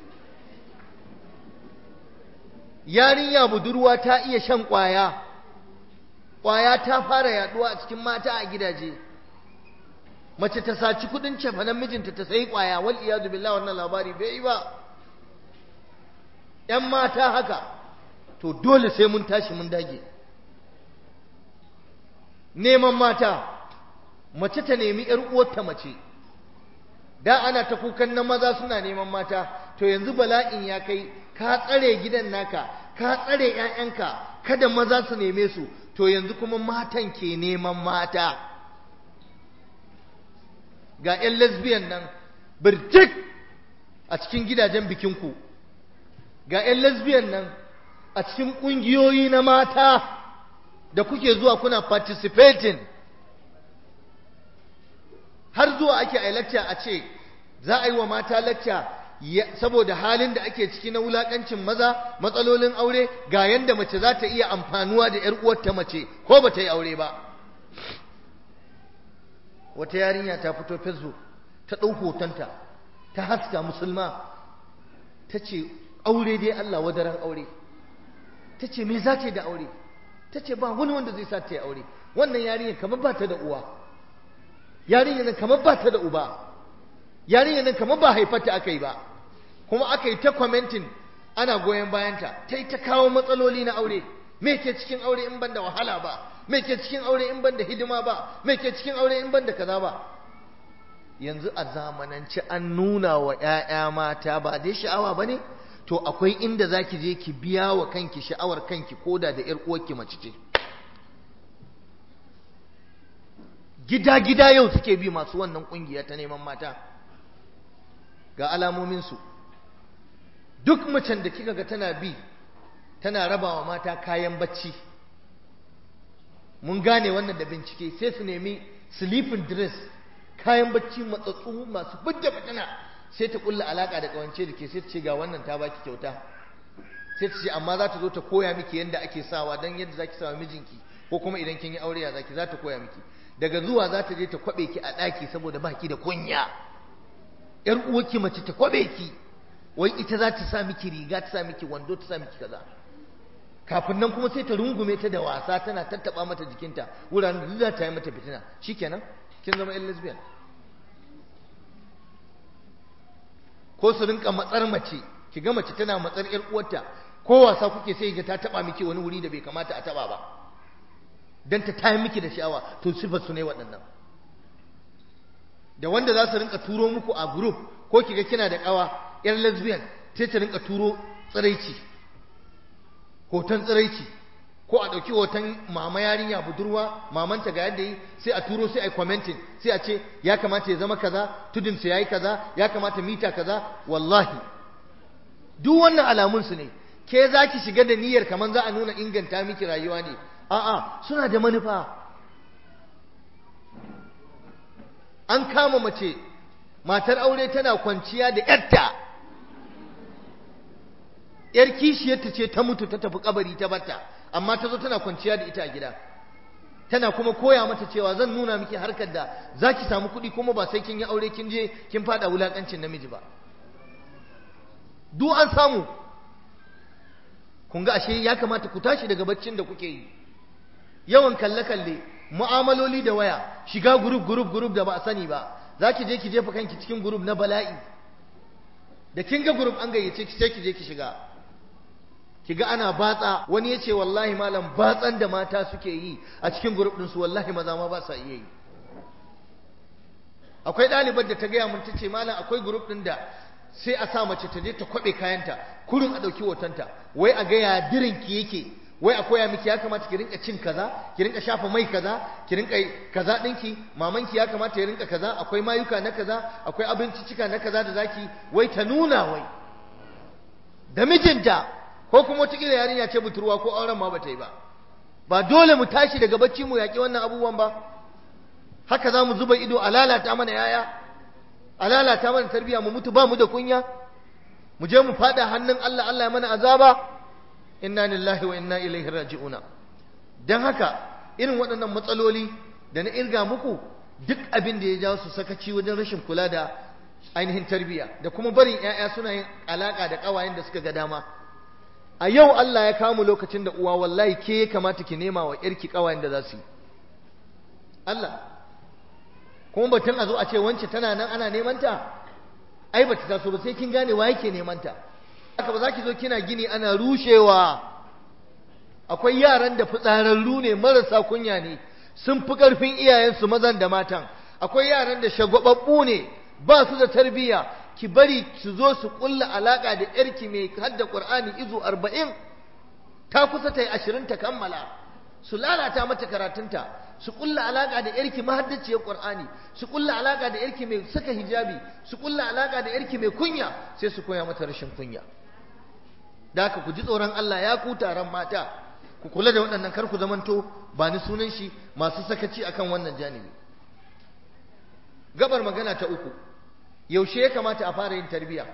yarinya budurwa ta iya shan ƙwaya ƙwaya ta fara yaduwa a cikin mata a gidaje mace ta saci kudin cefanen mijinta ta sayi ƙwaya wal iyadu billahi wannan labari bai yi ba ƴan mata haka to dole sai mun tashi mun dage neman mata mace ta nemi ƴar uwarta mace da ana ta kukan na maza suna neman mata to yanzu bala'in ya kai ka tsare gidan naka ka tsare ƴaƴanka kada maza su neme su to yanzu kuma matan ke neman mata ga ƴan lesbian nan birjik a cikin gidajen bikinku ga ƴan lesbian nan a cikin ƙungiyoyi na mata da kuke zuwa kuna participating har zuwa ake a lecture a ce za a yi wa mata lecture saboda halin da ake ciki na wulakancin maza matsalolin aure ga yanda mace za ta iya amfanuwa da ‘yar uwarta mace ko ba ta yi aure ba wata yarinya ta fito facebook ta ɗau hotonta ta haska musulma ta ce aure dai Allah wadaran aure ta ce me za ta yi da aure ta ce ba wani wanda zai sa ta yi aure wannan yarinya kamar ba ta da uwa yarinya nan kamar ba ta da uba yarinya nan kamar ba haifata aka yi ba kuma aka yi ta commenting ana goyon bayanta ta yi ta kawo matsaloli na aure me ke cikin aure in ban da wahala ba me ke cikin aure in ban da hidima ba me ke cikin aure in ban da kaza ba yanzu a zamanance an nuna wa 'ya'ya mata ba dai sha'awa ba ne to akwai inda za ki je ki biya wa kanki sha'awar kanki koda da 'yar uwarki mace ce gida-gida yau suke bi masu wannan kungiya ta neman mata ga alamominsu duk macen da kika ga tana bi tana rabawa mata kayan bacci mun gane wannan da bincike sai su nemi sleeping dress kayan bacci matsatsu masu bidda fitina sai ta kulla alaka da kawance da ke sai ta ce ga wannan ta baki kyauta sai ta ce amma za ta zo ta koya miki yadda ake sawa don yadda zaki sawa mijinki ko kuma idan kin yi aure ya zaki za ta koya miki daga zuwa za ta je ta kwabe ki a ɗaki saboda baki da kunya yar uwarki mace ta kwabe ki wai ita za ta sa miki riga ta sa miki wando ta sa miki kaza kafin nan kuma sai ta rungume ta da wasa tana tattaba mata jikinta wuraren da za ta yi mata fitina shikenan kin zama yan lesbian ko su rinka matsar mace ki ga mace tana matsar yar uwarta ko wasa kuke sai ga ta taba miki wani wuri da bai kamata a taba ba dan ta tayi miki da sha'awa to sifar su ne waɗannan da wanda za su rinka turo muku a group ko kiga kina da kawa yar lesbian sai ta rinka turo tsiraici hoton tsiraici ko a ɗauki hoton mama yarinya budurwa mamanta ga yadda yi sai a turo sai a yi commenting sai a ce ya kamata ya zama kaza tudunsa ya yi kaza ya kamata mita kaza wallahi duk wannan alamunsu ne ke za ki shiga da niyyar kamar za a nuna inganta miki rayuwa ne a'a suna da manufa an kama mace matar aure tana kwanciya da yarta yar kishiyarta ce ta mutu ta tafi kabari ta bata amma ta zo tana kwanciya da ita a gida tana kuma koya mata cewa zan nuna miki harkar da za ki samu kuɗi kuma ba sai kin yi aure kin je kin fada wulakancin namiji ba duk an samu kun ga ashe ya kamata ku tashi daga baccin da kuke yi yawan kalle-kalle mu'amaloli da waya shiga group group group da ba a sani ba za ki je ki jefa kanki cikin group na bala'i da kin ga group an gayyace ki sai ki je ki shiga ki ga ana batsa wani ya ce wallahi malam batsan da mata suke yi a cikin group ɗinsu wallahi maza ma ba sa iya yi akwai ɗalibar da ta gaya mun ta ce malam akwai group ɗin da sai a sa mace ta je ta kwaɓe kayanta kurin a ɗauki hotonta wai a ga ya dirinki yake wai a koya miki ya kamata ki rinka cin kaza ki rinka shafa mai kaza ki rinka kaza ɗinki mamanki ya kamata ya rinka kaza akwai mayuka na kaza akwai abincicika na kaza da zaki wai ta nuna wai da mijinta ko kuma wataƙila yarinya ce budurwa ko auren ma bata yi ba ba dole mu tashi daga bacci mu yaƙi wannan abubuwan ba haka za mu zuba ido a lalata mana yaya a lalata mana tarbiyya mu mutu ba mu da kunya mu je mu fada hannun Allah Allah ya mana azaba inna lillahi wa inna ilaihi raji'una dan haka irin waɗannan matsaloli da na irga muku duk abin da ya jawo su sakaci wajen rashin kula da ainihin tarbiyya da kuma barin ƴaƴa suna yin alaka da ƙawayen da suka ga dama a yau Allah ya kawo mu lokacin da uwa wallahi ke ya kamata ki nema wa ƴarki ƙawayen da za su yi Allah kuma batun a zo a ce wance tana nan ana neman ta ai bata taso ba sai kin gane wa yake neman ta haka ba za ki zo kina gini ana rushewa akwai yaran da fitsararru ne marasa kunya ne sun fi ƙarfin iyayensu mazan da matan akwai yaran da shagwababbu ne ba su da tarbiyya ki bari su zo su kulla alaka da yarki mai hadda qur'ani izu arba'in ta kusa ta yi ashirin ta kammala su lalata mata karatunta su kulla alaka da yarki mahaddaciyar qur'ani su kulla alaka da yarki mai saka hijabi su kulla alaka da yarki mai kunya sai su koya mata rashin kunya da haka ku ji tsoron Allah ya ku taron mata ku kula da waɗannan kar ku zamanto ba ni sunan shi masu sakaci akan wannan janibi gabar magana ta uku yaushe ya kamata a fara yin tarbiya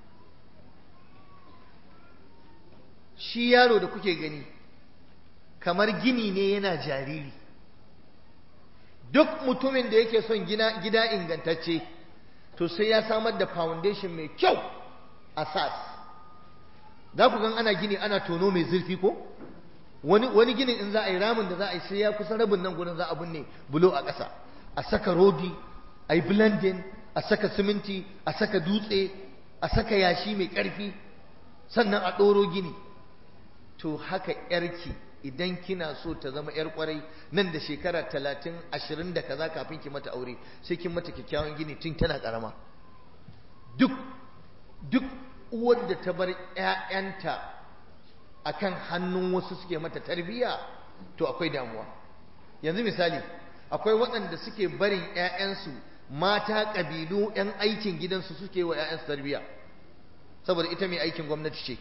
shi yaro da kuke gani kamar gini ne yana jariri duk mutumin da yake son gina gida ingantacce to sai ya samar da foundation mai kyau asas za ku gan ana gini ana tono mai zurfi ko wani wani ginin in za a yi ramin da za a yi sai ya kusa rabin nan gurin za a binne bulo a ƙasa a saka rodi a yi blending a saka siminti a saka dutse a saka yashi mai ƙarfi sannan a ɗoro gini to haka yarki idan kina so ta zama yar kwarai nan da shekara talatin ashirin da kaza kafin ki mata aure sai kin mata kyakkyawan gini tun tana ƙarama duk duk uwar da ta bar ‘ya'yanta a kan hannun wasu suke mata tarbiyya to akwai damuwa yanzu misali akwai waɗanda suke barin ‘ya'yansu mata ƙabilu ‘yan aikin gidansu suke wa ‘ya'yansu tarbiyya saboda ita mai aikin gwamnati ce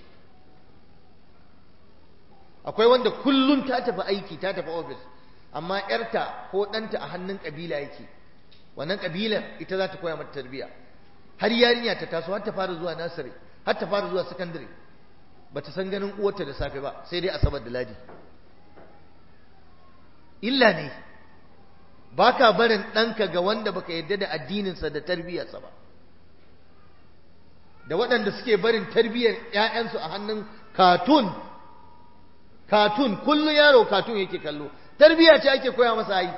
akwai wanda kullum ta tafi aiki ta tafi ofis amma ‘yarta ko ɗanta a hannun ƙabila yake wannan ƙabilar ita za ta koya mata tarbiyya har yarinya ta taso har ta fara zuwa nasiri har ta fara zuwa sakandare ba ta san ganin uwarta da safe ba sai dai asabar da ladi illa ne ba ka barin ɗanka ga wanda baka yarda da addininsa da tarbiyyarsa ba da waɗanda suke barin tarbiyyar ‘ya'yansu a hannun katun katun kullum yaro katun yake kallo tarbiyya ce ake koya masa yi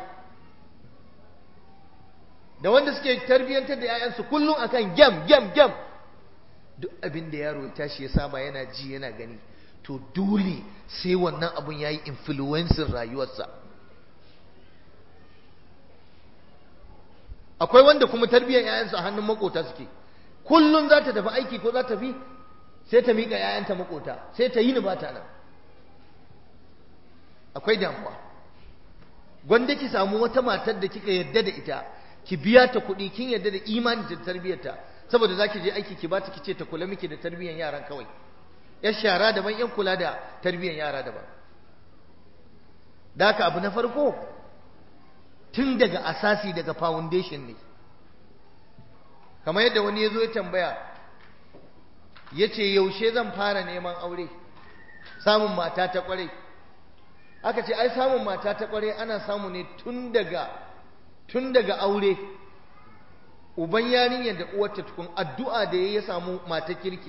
da wanda suke tarbiyyantar da ‘ya'yansu kullum akan gem gem gem duk abin da yaro ya tashi ya saba yana ji yana gani to dole sai wannan abun ya yi influencing rayuwarsa akwai wanda kuma tarbiyyar 'ya'yansu a hannun makota suke kullum za ta tafi aiki ko za ta fi sai ta miƙa 'ya'yanta makota sai ta yi ni ba ta nan akwai damuwa gwanda ki samu wata matar da kika yarda da ita ki biya ta kuɗi kin yarda da imani da tarbiyyarta saboda za ki je aiki ki ba ta ki ce ta kula miki da tarbiyyar yaran kawai yar shara daban yan kula da tarbiyyar yara daban da haka abu na farko tun daga asasi daga foundation ne kamar yadda wani ya zo ya tambaya ya ce yaushe zan fara neman aure samun mata ta kwarai aka ce ai samun mata ta kwarai ana samu ne tun daga tun daga aure uban yarinyar da uwarta tukun addu'a da ya samu mata kirki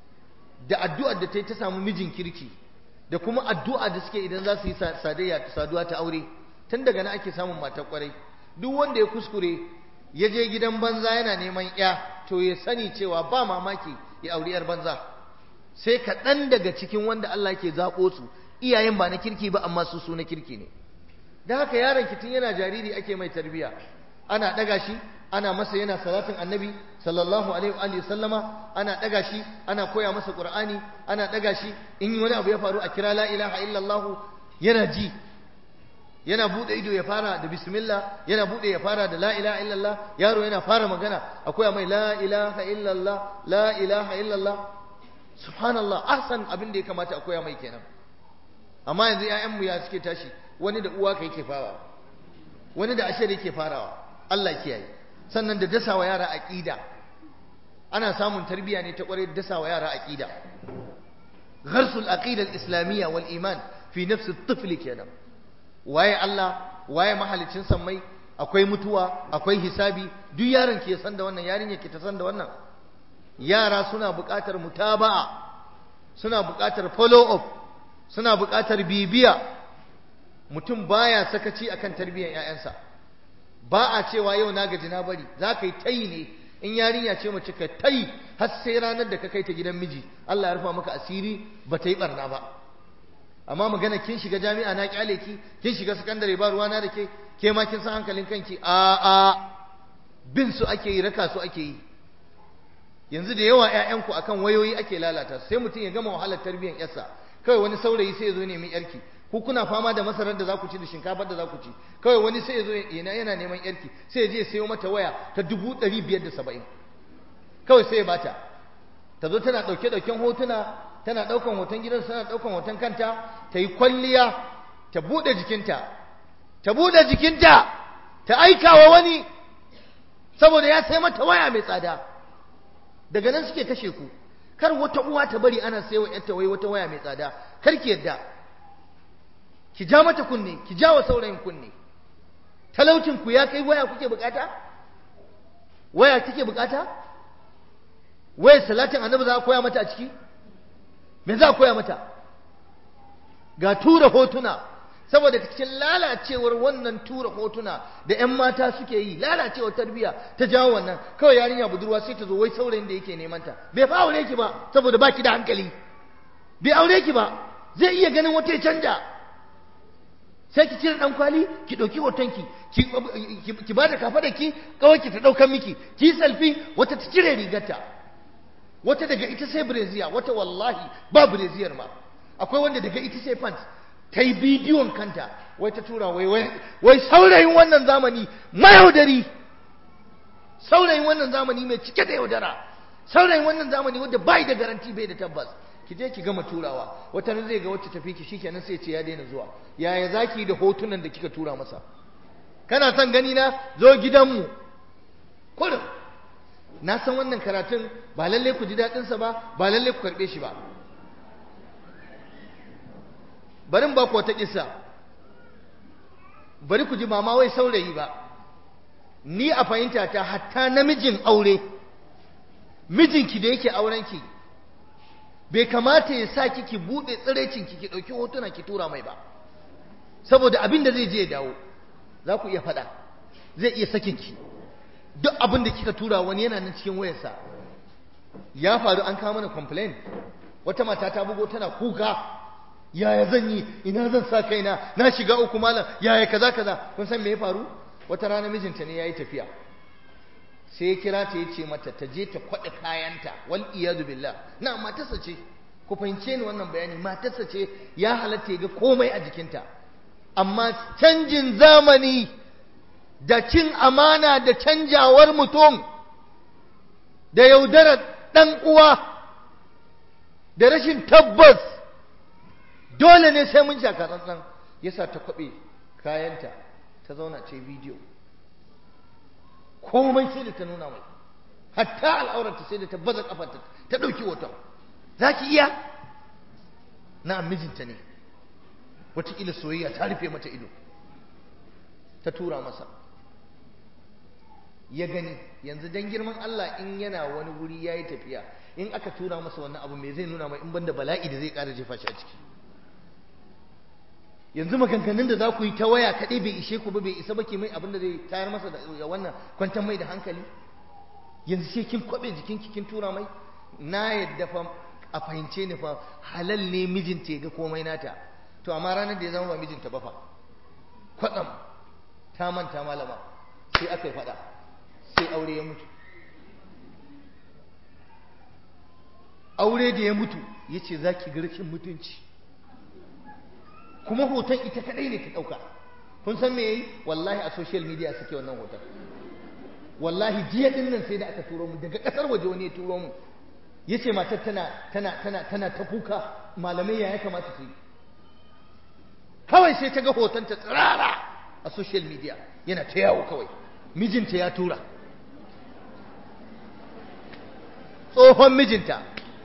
da addu'ar da ta yi ta samu mijin kirki da kuma addu'a da suke idan za su yi sadayya saduwa ta aure tun daga nan ake samun mata kwarai duk wanda ya kuskure ya je gidan banza yana neman ya to ya sani cewa ba mamaki ya auri yar banza sai kaɗan daga cikin wanda Allah ke zaɓo su iyayen ba na kirki ba amma su su na kirki ne da haka yaron kitin yana jariri ake mai tarbiya ana ɗaga shi ana masa yana salatin annabi sallallahu alaihi wa sallama ana ɗaga shi ana koya masa qur'ani ana ɗaga shi in wani abu ya faru a kira la ilaha illallah yana ji yana bude ido ya fara da bismillah yana bude ya fara da la ilaha illallah yaro yana fara magana akwai mai la ilaha illallah la ilaha illallah subhanallah ahsan abin da ya kamata akwai mai kenan amma yanzu ƴaƴan mu ya suke tashi wani da uwa kai ke farawa wani da ashar yake farawa Allah kiyaye sannan da dasawa yara aqida ana samun tarbiyya ne ta kware dasawa yara aqida gharsul aqida al-islamiyya wal iman fi nafsi at-tifl kenan waye Allah waye mahalicin sammai akwai mutuwa akwai hisabi duk yaron ke san da wannan yarinya ke ta san da wannan yara suna buƙatar mutaba'a suna buƙatar follow up suna buƙatar bibiya mutum baya sakaci akan tarbiyyar ƴaƴansa ba a cewa yau na gaji na bari za ka yi tayi ne in yarinya ce mace ka tayi har sai ranar da ka kai ta gidan miji Allah ya rufa maka asiri ba ta yi barna ba amma magana kin shiga jami'a na kyale ki kin shiga sakandare ba ruwana da ke ke ma kin san hankalin kanki a a bin su ake yi raka su ake yi yanzu da yawa ƴaƴanku akan wayoyi ake lalata sai mutum ya gama wahalar tarbiyyar yarsa kawai wani saurayi sai ya zo nemi yarki ku kuna fama da masarar da za ku ci da shinkafar da za ku ci kawai wani sai ya zo yana yana neman yarki sai ya je ya sayo mata waya ta dubu ɗari biyar da saba'in kawai sai ya bata ta zo tana ɗauke ɗauken hotuna tana ɗaukan hoton gidan tana ɗaukan hoton kanta ta yi kwalliya ta buɗe jikinta ta buɗe jikinta ta aika wa wani saboda ya sai mata waya mai tsada daga nan suke kashe ku kar wata uwa ta bari ana sai wa yarta wai wata waya mai tsada kar ki yadda ki ja mata kunne ki ja wa saurayin kunne talaucin ku ya kai waya kuke bukata waya kike bukata waya salatin annabi za a koya mata a ciki me za a koya mata ga tura hotuna saboda cikin lalacewar wannan tura hotuna da 'yan mata suke yi lalacewar tarbiyya ta jawo wannan kawai yarinya budurwa sai ta zo wai saurayin da yake neman ta bai fa aure ki ba saboda baki da hankali bai aure ki ba zai iya ganin wata ya canja sai ki cire dan kwali ki dauki hotonki ki ki bada kafa da ki kawai ki ta daukan miki ki selfie wata ta cire rigarta wata daga ita sai breziya wata wallahi ba breziyar ma akwai wanda daga ita sai pants ta yi bidiyon kanta wai ta tura wai wai saurayin wannan zamani mayaudari saurayin wannan zamani mai cike da yaudara saurayin wannan zamani wanda bai da garanti bai da tabbas ki je ki gama turawa wata nan zai ga wacce tafi ki shikenan sai ce ya daina zuwa yaya zaki da hotunan da kika tura masa kana son gani na zo gidanmu kullum na san wannan karatun ba lalle ku ji daɗinsa ba ba lalle ku karɓe shi ba barin ba ku wata kissa bari ku ji ba ma wai saurayi ba ni a fahimta ta hatta namijin aure mijinki da yake aurenki bai kamata ya sa ki buɗe tsiraicinki ki ɗauki hotuna ki tura mai ba saboda abin da zai je ya dawo za ku iya faɗa zai iya sakinki duk abin da kika tura wani yana nan cikin wayarsa ya faru an kawo mana complain wata mata ta bugo tana kuka yaya zan yi ina zan sa kaina na shiga uku malam yaya kaza kaza kun san me ya faru wata rana mijinta ne yayi tafiya sai ya kira ta ya ce mata ta je ta kwaɗa kayanta wal iyadu billah na matarsa ce ku fahimce ni wannan bayani matarsa ce ya halatta ya ga komai a jikinta amma canjin zamani da cin amana da canjawar mutum da yaudarar ɗan uwa da rashin tabbas dole ne sai mun shaka tsantsan yasa ta kwaɓe kayanta ta zauna ce bidiyo komai sai da ta nuna mai hatta al'aurarta sai da ta baza kafarta ta ɗauki hoton za ki iya na mijinta ne wataƙila soyayya ta rufe mata ido ta tura masa ya gani yanzu dan girman Allah in yana wani wuri ya yi tafiya in aka tura masa wannan abu mai zai nuna mai in banda bala'i da zai ƙara jefa shi a ciki yanzu maganganun da za ku yi ta waya kaɗai bai ishe ku ba bai isa ba ke mai abin da zai tayar masa da wannan kwantar mai da hankali yanzu sai kin kwaɓe jikinki kin tura mai na yadda fa a fahimce ni fa halal ne mijinta ya ga komai nata to amma ranar da ya zama ba mijinta ba fa kwatsam ta manta malama sai aka yi faɗa sai aure ya mutu aure da ya mutu ya ce za ki rashin mutunci kuma hoton ita kadai ne ta ɗauka kun san me yayi wallahi a social media suke wannan hoton wallahi jiya din nan sai da aka turo mu daga ƙasar waje wani ya turo mu ya ce matar tana tana tana tana ta kuka malamai ya kamata su yi kawai sai ta ga hoton ta tsirara a social media yana ta yawo kawai mijinta ya tura tsohon mijinta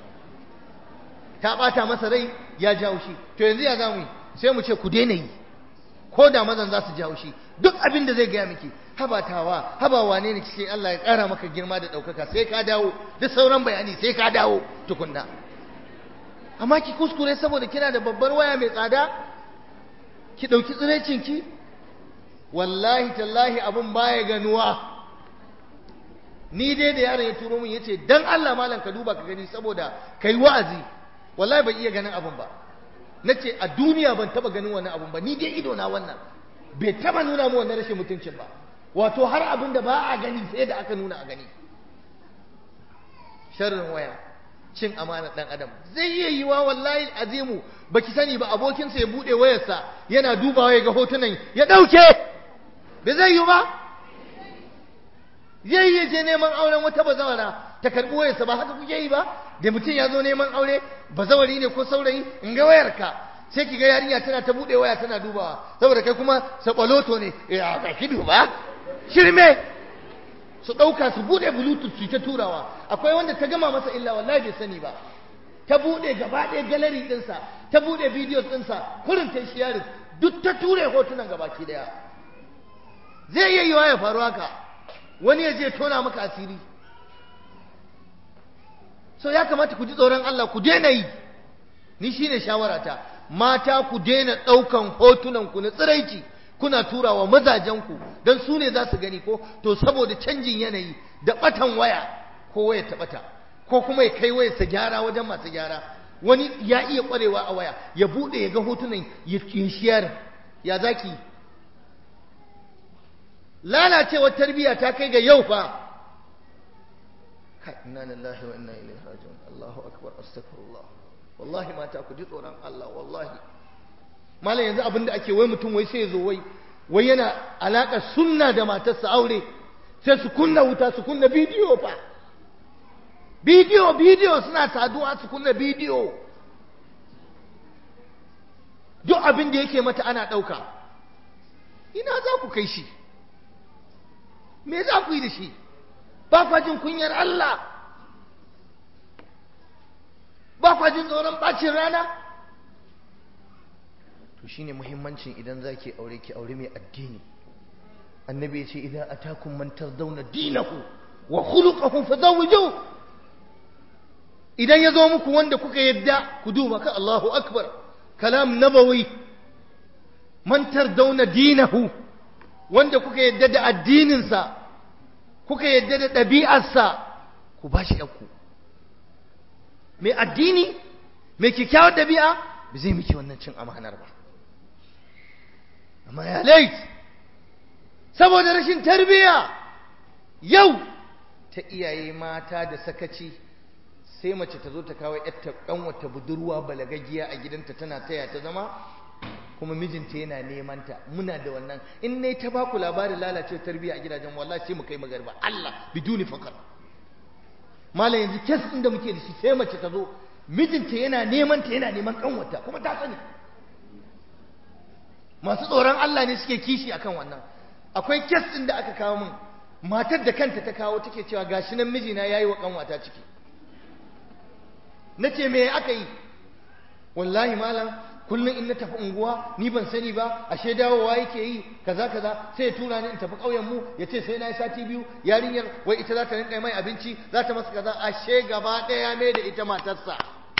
ta ɓata masa rai ya jawo shi to yanzu ya zamu yi sai mu ce ku daina yi ko da mazan za su jawo shi duk abin da zai gaya miki habatawa habawa ne ne cikin Allah ya ƙara maka girma da ɗaukaka sai ka dawo duk sauran bayani sai ka dawo tukunna amma ki kuskure saboda kina da babbar waya mai tsada ki ɗauki tsirecinki wallahi tallahi abin baya ganuwa ni dai da yaron ya turo min yace dan Allah malam ka duba ka gani saboda kai wa'azi wallahi ban iya ganin abin ba nace a duniya ban taba ganin wannan abin ba ni dai ido na wannan bai taba nuna mu wannan rashin mutuncin ba wato har abin da ba a gani sai da aka nuna a gani sharrin waya cin amanar dan adam zai iya yiwa wallahi azimu baki sani ba abokinsa ya bude wayarsa yana dubawa ya ga hotunan ya dauke bai zai yi ba zai yi je neman auren wata bazawara ta karbi wayarsa ba haka kuke yi ba da mutum ya zo neman aure bazawari ne ko saurayi in ga wayarka sai ki ga yarinya tana ta bude waya tana dubawa saboda kai kuma sabaloto ne ya ga ki duba shirme su ɗauka su buɗe bluetooth su ta turawa akwai wanda ta gama masa illa wallahi bai sani ba ta buɗe gaba ɗaya gallery ɗinsa ta buɗe videos ɗinsa kurin ta sharing duk ta ture hotunan gabaki ɗaya zai iya yiwa ya faru haka wani ya je tona maka asiri so ya kamata ku ji tsoron Allah ku daina yi ni shine shawarata mata ku daina ɗaukan hotunan ku na tsiraici kuna turawa mazajenku don su ne za su gani ko to saboda canjin yanayi da batan waya ko waya ta bata ko kuma ya kai wayarsa gyara wajen masu gyara wani ya iya kwarewa a waya ya bude ya ga hotunan ya shiyar ya zaki lalacewar tarbiyya ta kai ga yau fa inna lillahi wa inna ilaihi raji'un Allahu akbar astaghfirullah wallahi mata ku ji tsoron Allah wallahi malam yanzu abin da ake wai mutum wai sai ya zo wai wai yana alaƙa sunna da matarsa aure sai su kunna wuta su kunna bidiyo fa bidiyo bidiyo suna saduwa su kunna bidiyo duk abin da yake mata ana ɗauka ina za ku kai shi me za ku yi da shi ba kwa jin kunyar Allah ba kwa jin tsoron bacin rana to shine muhimmancin idan zaki aure ki aure mai addini annabi ya ce idan atakum man tardawna dinahu wa khuluquhu fazawiju idan ya zo muku wanda kuka yadda ku duba ka Allahu akbar kalam nabawi man tardawna dinahu wanda kuka yadda da addininsa kuka yadda da ɗabi'arsa ku bashi yanku mai addini mai kyakkyawar ɗabi'a ba zai miki wannan cin amanar ba amma ya lait saboda rashin tarbiya yau ta iyaye mata da sakaci sai mace ta zo ta kawo yarta wata budurwa balagagiya a gidanta tana taya ta zama kuma mijinta yana neman ta muna da wannan in ne ta baku labarin lalace tarbiyya a gidajen wallahi sai mu kai magarba Allah biduni fakar malam yanzu kes din da muke da shi sai mace ta zo mijinta yana neman ta yana neman kanwata kuma ta sani masu tsoron Allah ne suke kishi akan wannan akwai kes din da aka kawo min matar da kanta ta kawo take cewa gashi nan mijina yayi wa kanwata ciki nace me aka yi wallahi malam kullum in na tafi unguwa ni ban sani ba ashe dawowa yake yi kaza kaza sai ya tura ni in tafi ƙauyen mu ya ce sai na yi sati biyu yarinyar wai ita za ta rinka mai abinci za ta masa kaza ashe gaba ɗaya mai da ita matarsa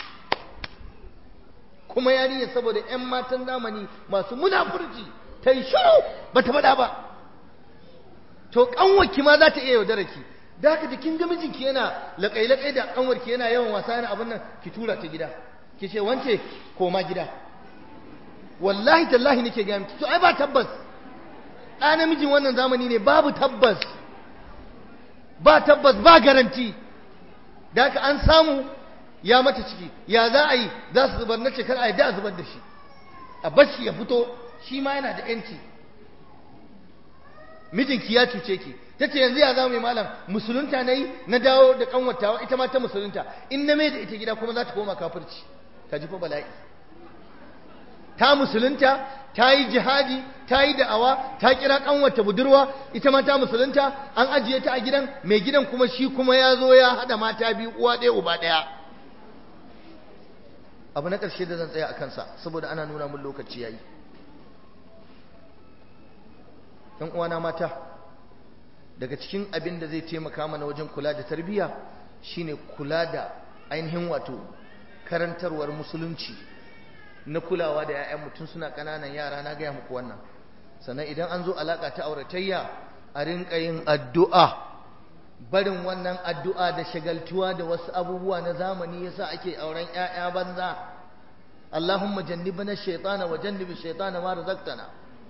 kuma yarinyar saboda 'yan matan zamani masu munafurci ta yi shiru ba ta faɗa ba to ƙanwarki ma za ta iya yaudara ki da haka da kin ga mijinki yana laƙai-laƙai da ƙanwarki yana yawan wasa yana abin nan ki tura ta gida ki ce wance koma gida wallahi tallahi nake ga miki to ai ba tabbas ɗa namijin wannan zamani ne babu tabbas ba tabbas ba garanti da haka an samu ya mata ciki ya za a yi za su zubar na kar a yi da zubar da shi a bashi ya fito shi ma yana da yanci mijinki ya cuce ki ta ce yanzu ya za mu yi malam musulunta na yi na dawo da kanwatawa ita ma ta musulunta in na mai da ita gida kuma za ta koma kafirci ka ji fa bala'i ta musulunta ta yi jihadi ta yi da'awa ta kira kanwata budurwa ita ma ta musulunta an ajiye ta a gidan mai gidan kuma shi kuma ya zo ya haɗa mata biyu uwa ɗaya uba ɗaya abu na ƙarshe da zan tsaya a kansa saboda ana nuna mun lokaci yayi ‘yan uwana mata daga cikin abin da zai taimaka mana wajen kula da tarbiyya shine kula da ainihin wato karantarwar musulunci na kulawa da 'ya'yan mutum suna ƙananan yara na gaya muku wannan sannan idan an zo alaƙa ta auratayya a rinƙa yin addu'a barin wannan addu'a da shagaltuwa da wasu abubuwa na zamani yasa ake auren 'ya'ya banza Allahumma jannibna shaytana wa jannibi shaytana ma razaqtana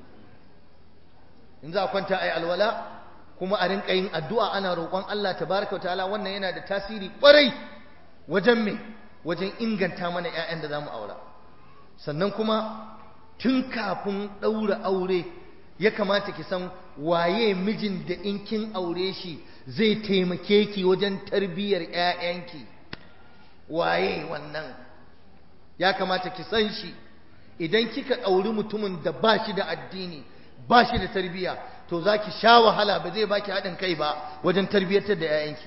in za a kwanta ai alwala kuma a rinƙa yin addu'a ana roƙon Allah tabaraka wa ta'ala wannan yana da tasiri ƙwarai wajen me wajen inganta mana 'ya'yan da zamu aura sannan kuma tun kafin ɗaura aure ya kamata ki san waye mijin da in kin aure shi zai taimake ki wajen tarbiyyar 'ya'yanki waye wannan ya kamata ki san shi idan kika ɗauri mutumin da ba shi da addini ba shi da tarbiyya to za ki sha wahala ba zai baki haɗin kai ba wajen tarbiyyatar da 'ya'yanki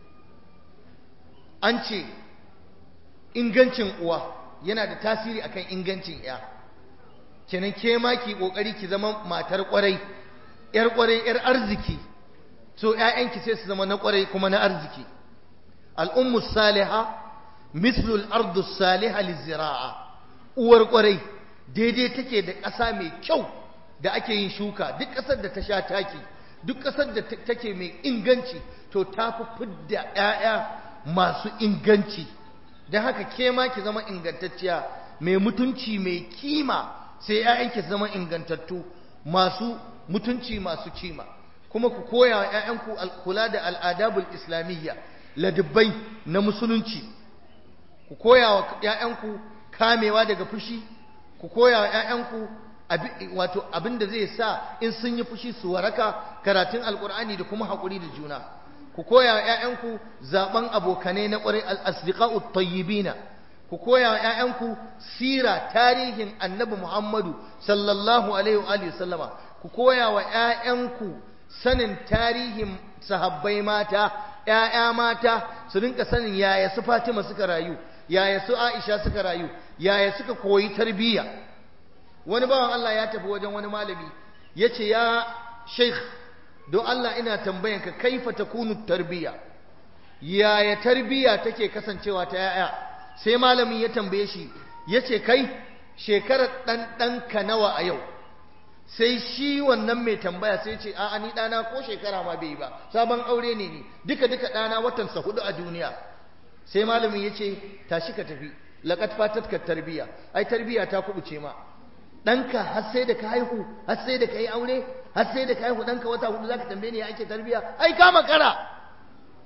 an ce ingancin uwa yana da tasiri akan ingancin ya kenan ke ma ki kokari ki zama matar kwarai yar kwarai yar arziki so ƴaƴanki sai su zama na kwarai kuma na arziki al-ummu salihah mislu al-ardu salihah liziraa uwar kwarai daidai take da ƙasa mai kyau da ake yin shuka duk ƙasar da ta sha taki duk ƙasar da take mai inganci to ta fi fidda ƴaƴa masu inganci don haka ke ma ki zama ingantacciya mai mutunci mai kima sai ‘ya'yanki su zama ingantattu masu mutunci masu kima kuma ku koya wa ‘ya'yanku kula da al'adabul islamiyya ladubbai na musulunci ku koya wa ‘ya'yanku kamewa daga fushi ku koya wa ‘ya'yanku wato abin da zai sa in sun yi fushi su waraka karatun alkur'ani da kuma haƙuri da juna ku koya wa ‘ya'yanku zaɓen abokanai na ƙwarai al'asdiƙa'u tayyibina ku koya wa ‘ya'yanku sira tarihin annabi Muhammadu sallallahu alaihi wa sallama ku koya wa ‘ya'yanku sanin tarihin sahabbai mata ‘ya'ya mata su rinka sanin yaya su Fatima suka rayu yaya su Aisha suka rayu yaya suka koyi tarbiyya wani bawan Allah ya tafi wajen wani malami ya ce ya sheikh don Allah ina tambayanka kaifa takunu tarbiya yaya tarbiya take kasancewa ta yaya sai malamin ya tambaye shi yace kai shekarar dan danka nawa a yau sai shi wannan mai tambaya sai ce a'a ni dana ko shekara ma bai ba sabon aure ne ni duka duka dana watan sa hudu a duniya sai malamin yace tashi ka tafi laqad fatatka tarbiya ai tarbiya ta kubuce ma ɗanka har sai da ka haihu har sai da ka yi aure har sai da ka haihu ɗanka wata hudu za ka tambaye ni ya ake tarbiya ai kama kara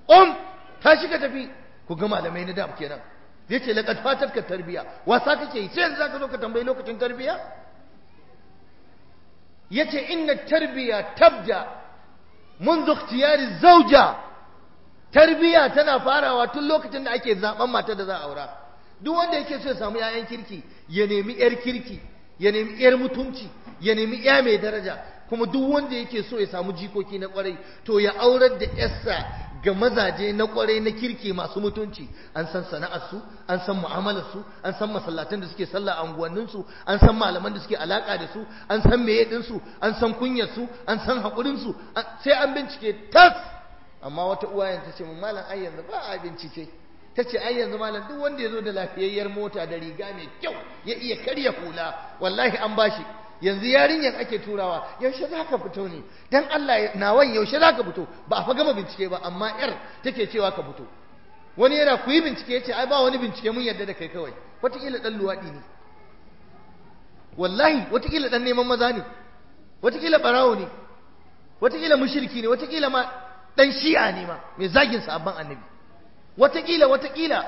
um tashi ka tafi ku ga malamai na da kenan yace laqad fatatka tarbiya wasa kake yi sai yanzu zaka zo ka tambayi lokacin tarbiya yace inna tarbiya tabda منذ اختيار الزوجة tarbiya tana farawa tun lokacin da ake zaben mata da za a aura duk wanda yake so ya samu 'ya'yan kirki ya nemi 'yar kirki ya nemi 'yar mutunci ya nemi 'ya mai daraja kuma duk wanda yake so ya samu jikoki na kwarai to ya aurar da 'yarsa ga mazaje na kwarai na kirki masu mutunci an san sana'arsu an san mu'amalarsu an san masallatan da suke sallah a unguwanninsu an san malaman da suke alaka da su an san meye ɗinsu an san kunyarsu an san haƙurinsu sai an bincike tas amma wata uwayen ta ce mun malam ai yanzu ba a bincike ta ce ai yanzu malam duk wanda ya zo da lafiyayyar mota da riga mai kyau ya iya karya hula wallahi an bashi yanzu yarinyar ake turawa yaushe za ka fito ne don Allah nawan yaushe za ka fito ba a fa gama bincike ba amma yar take cewa ka fito wani yana ku yi bincike ya ce ai ba wani bincike mun yarda da kai kawai wataƙila ɗan luwaɗi ne wallahi wataƙila ɗan neman maza ne wataƙila ɓarawo ne wataƙila mushirki ne wataƙila ma ɗan shi'a ne ma mai zagin sabon annabi wataƙila wataƙila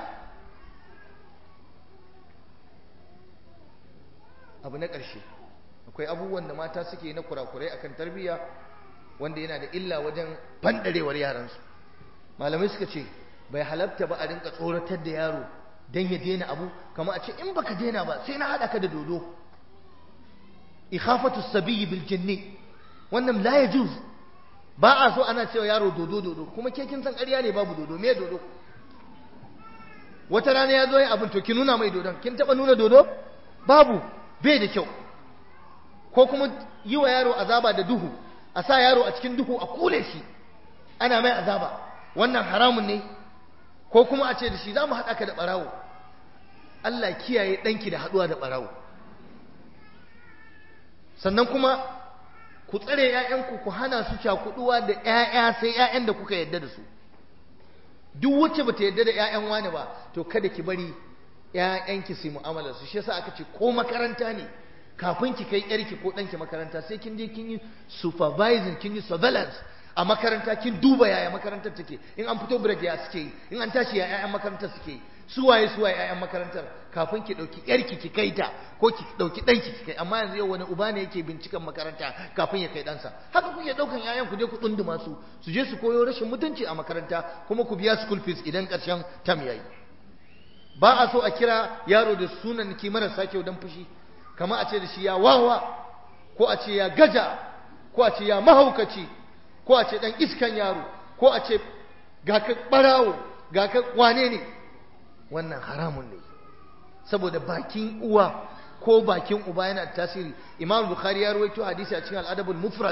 abu na ƙarshe akwai abubuwan da mata suke na kurakurai akan tarbiyya wanda yana da illa wajen fandarewar yaransu malamai suka ce bai halatta ba a rinka tsoratar da yaro don ya daina abu kama a ce in baka daina ba sai na haɗa ka da dodo ikhafatu sabiyyi bil jinni wannan la yajuz ba a so ana cewa yaro dodo dodo kuma ke kin san ƙarya ne babu dodo me dodo wata rana ya zo yin abin to ki nuna mai dodon kin taɓa nuna dodo babu bai da kyau ko kuma yi wa yaro azaba da duhu a sa yaro a cikin duhu a kule shi ana mai azaba wannan haramun ne ko kuma a ce da shi za mu haɗa ka da ɓarawo Allah kiyaye ɗanki da haɗuwa da ɓarawo sannan kuma ku tsare ‘ya'yanku ku hana su cakuɗuwa da ‘ya'ya sai ‘ya'yan da kuka yadda da su duk wacce ba ta yadda da ‘ya'yan wani ba to kada ki bari ‘ya'yanki su yi mu'amala su shi yasa aka ce ko makaranta ne kafin ki kai yarki ko ɗanki makaranta sai kin je kin yi supervising kin yi surveillance a makaranta kin duba yaya makarantar take in an fito break ya suke yi in an tashi ya ƴaƴan makarantar suke yi su waye su waye ƴaƴan makarantar kafin ki ɗauki yarki ki kai ta ko ki ɗauki ɗanki ki kai amma yanzu yau wani uba ne yake binciken makaranta kafin ya kai ɗansa haka kuke ɗaukan ƴaƴan ku je ku tsunduma su su je su koyo rashin mutunci a makaranta kuma ku biya school fees idan ƙarshen tam yayi ba a so a kira yaro da sunan ki marasa kyau dan fushi kama a ce da shi ya wawa ko a ce ya gaja ko a ce ya mahaukaci ko a ce dan iskan yaro ko a ce ga ka barawo ga ka wane ne wannan haramun ne saboda bakin uwa ko bakin uba yana da tasiri imam bukhari ya rawaito hadisi a cikin al'adabul mufrad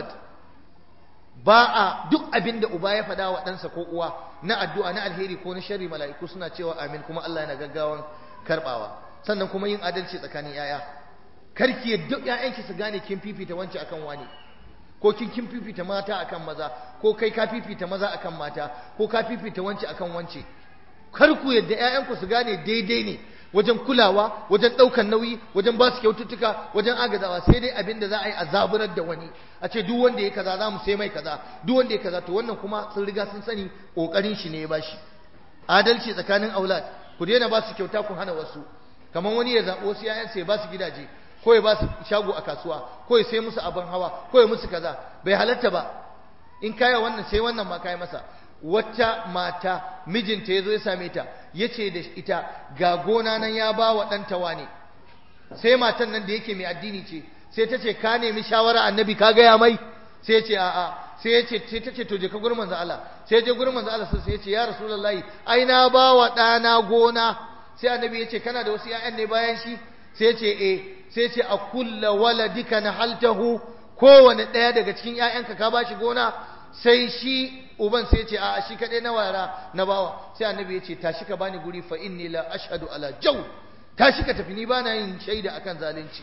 ba a duk abin da uba ya faɗa wa ɗansa ko uwa na addu'a na alheri ko na sharri mala'iku suna cewa amin kuma Allah yana gaggawan karbawa sannan kuma yin adalci tsakanin yaya karki yadda ƴaƴanki su gane kin fifita wance akan wani ko kin kin fifita mata akan maza ko kai ka fifita maza akan mata ko ka fifita wance akan wance kar ku yadda ƴaƴanku su gane daidai ne wajen kulawa wajen ɗaukan nauyi wajen ba su kyaututtuka wajen agazawa sai dai abin da za a yi a zaburar da wani a ce duk wanda ya kaza za mu sai mai kaza duk wanda ya kaza to wannan kuma sun riga sun sani ƙoƙarin shi ne ya bashi adalci tsakanin aulad ku daina ba su kyauta ku hana wasu kamar wani ya zaɓi wasu ƴaƴansa ya ba su gidaje ko ya ba su shago a kasuwa ko ya sai musu abin hawa ko ya musu kaza bai halatta ba in kaya wannan sai wannan ma kai masa wata mata mijinta ya zo ya same ta ya ce da ita ga gona nan ya ba wa ɗanta wane sai matan nan da yake mai addini ce sai ta ce ka nemi shawara annabi ka gaya mai sai ya ce a'a sai ya ce sai ta ce to je ka gurin manzo Allah sai ya je gurin manzo Allah sai ya ce ya rasulullahi ai na ba wa ɗana gona sai annabi ya ce kana da wasu ƴaƴan ne bayan shi sai ya ce eh sai ya ce a kulla waladika nahaltahu kowane ɗaya daga cikin ƴaƴanka ka bashi gona sai shi uban sai ce a shi kaɗai na wara na bawa sai annabi ya ce tashi ka bani guri fa inni la ashhadu ala jaw tashi ka tafi ni bana yin shaida akan zalunci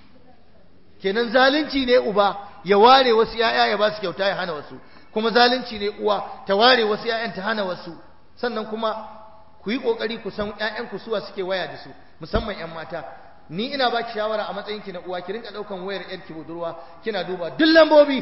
kenan zalunci ne uba ya ware wasu yaya ya ba su kyauta ya hana wasu kuma zalunci ne uwa ta ware wasu yayan ta hana wasu sannan kuma ku yi kokari ku san ƴaƴan ku suwa suke waya da su musamman ƴan mata ni ina baki shawara a matsayin ki na uwa ki rinka daukan wayar ƴar ki budurwa kina duba duk lambobi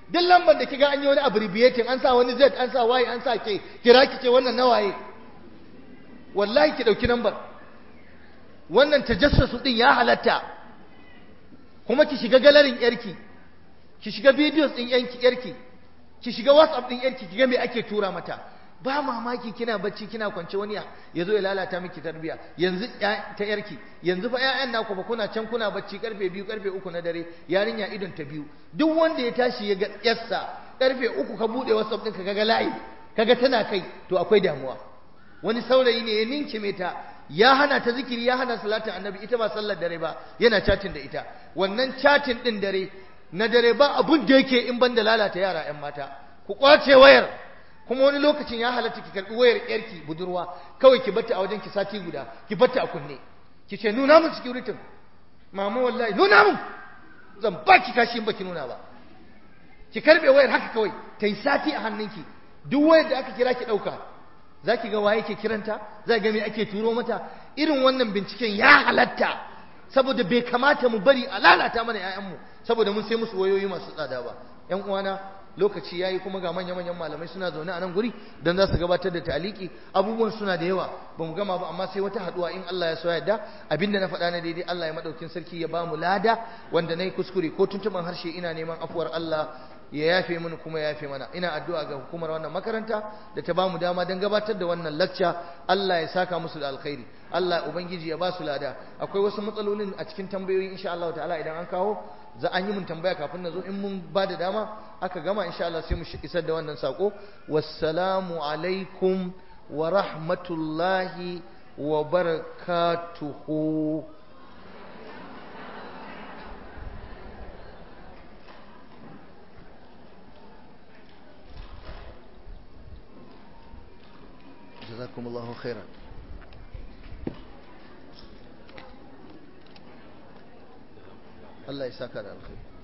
duk lambar da kiga an yi wani abbreviating an sa wani z an sa y an sa k kira ki ce wannan nawaye wallahi ki dauki lambar wannan tajassusu din ya halatta kuma ki shiga galerin yarki ki shiga videos din yanki yarki ki shiga whatsapp din yarki ki ga me ake tura mata ba mamaki kina bacci kina kwance wani ya zo ya lalata miki tarbiya yanzu ta yarki yanzu fa ƴaƴan naku ba kuna can kuna bacci karfe biyu karfe uku na dare yarinya idon ta biyu duk wanda ya tashi ya ga yarsa karfe uku ka bude whatsapp ɗinka kaga layi kaga tana kai to akwai damuwa wani saurayi ne ya ninkime ta ya hana ta zikiri ya hana salatin annabi ita ba sallar dare ba yana chatin da ita wannan chatin din dare na dare ba abun da yake in banda lalata yara ƴan mata ku kwace wayar kuma wani lokacin ya halatta ki karbi wayar yarki budurwa kawai ki batta a wajen ki sati guda ki batta a kunne ki ce nuna mun security mama wallahi nuna mun zan ba ki kashi in baki nuna ba ki karbe wayar haka kawai ta yi sati a hannunki duk wayar da aka kira ki dauka za ki ga waye ke kiranta za ga me ake turo mata irin wannan binciken ya halatta saboda bai kamata mu bari a lalata mana 'ya'yanmu saboda mun sai musu wayoyi masu tsada ba 'yan uwana lokaci yayi kuma ga manya-manyan malamai suna zaune a nan guri don za su gabatar da taliki abubuwan suna da yawa ba mu gama ba amma sai wata haduwa in Allah ya so yadda abinda na faɗa na daidai Allah ya madaukin sarki ya ba mu lada wanda na yi kuskure ko tuntuban harshe ina neman afuwar Allah ya yafe mini kuma ya yafe mana ina addu'a ga hukumar wannan makaranta da ta bamu dama don gabatar da wannan lacca Allah ya saka musu da alkhairi Allah ubangiji ya ba su lada akwai wasu matsalolin a cikin tambayoyi insha Allah ta'ala idan an kawo za an yi mun tambaya kafin na zo in mun ba da dama aka gama insha Allah sai mu isar da wannan sako wassalamu alaikum wa rahmatullahi wa barakatuhu جزاكم الله خيرا الله يساك على الخير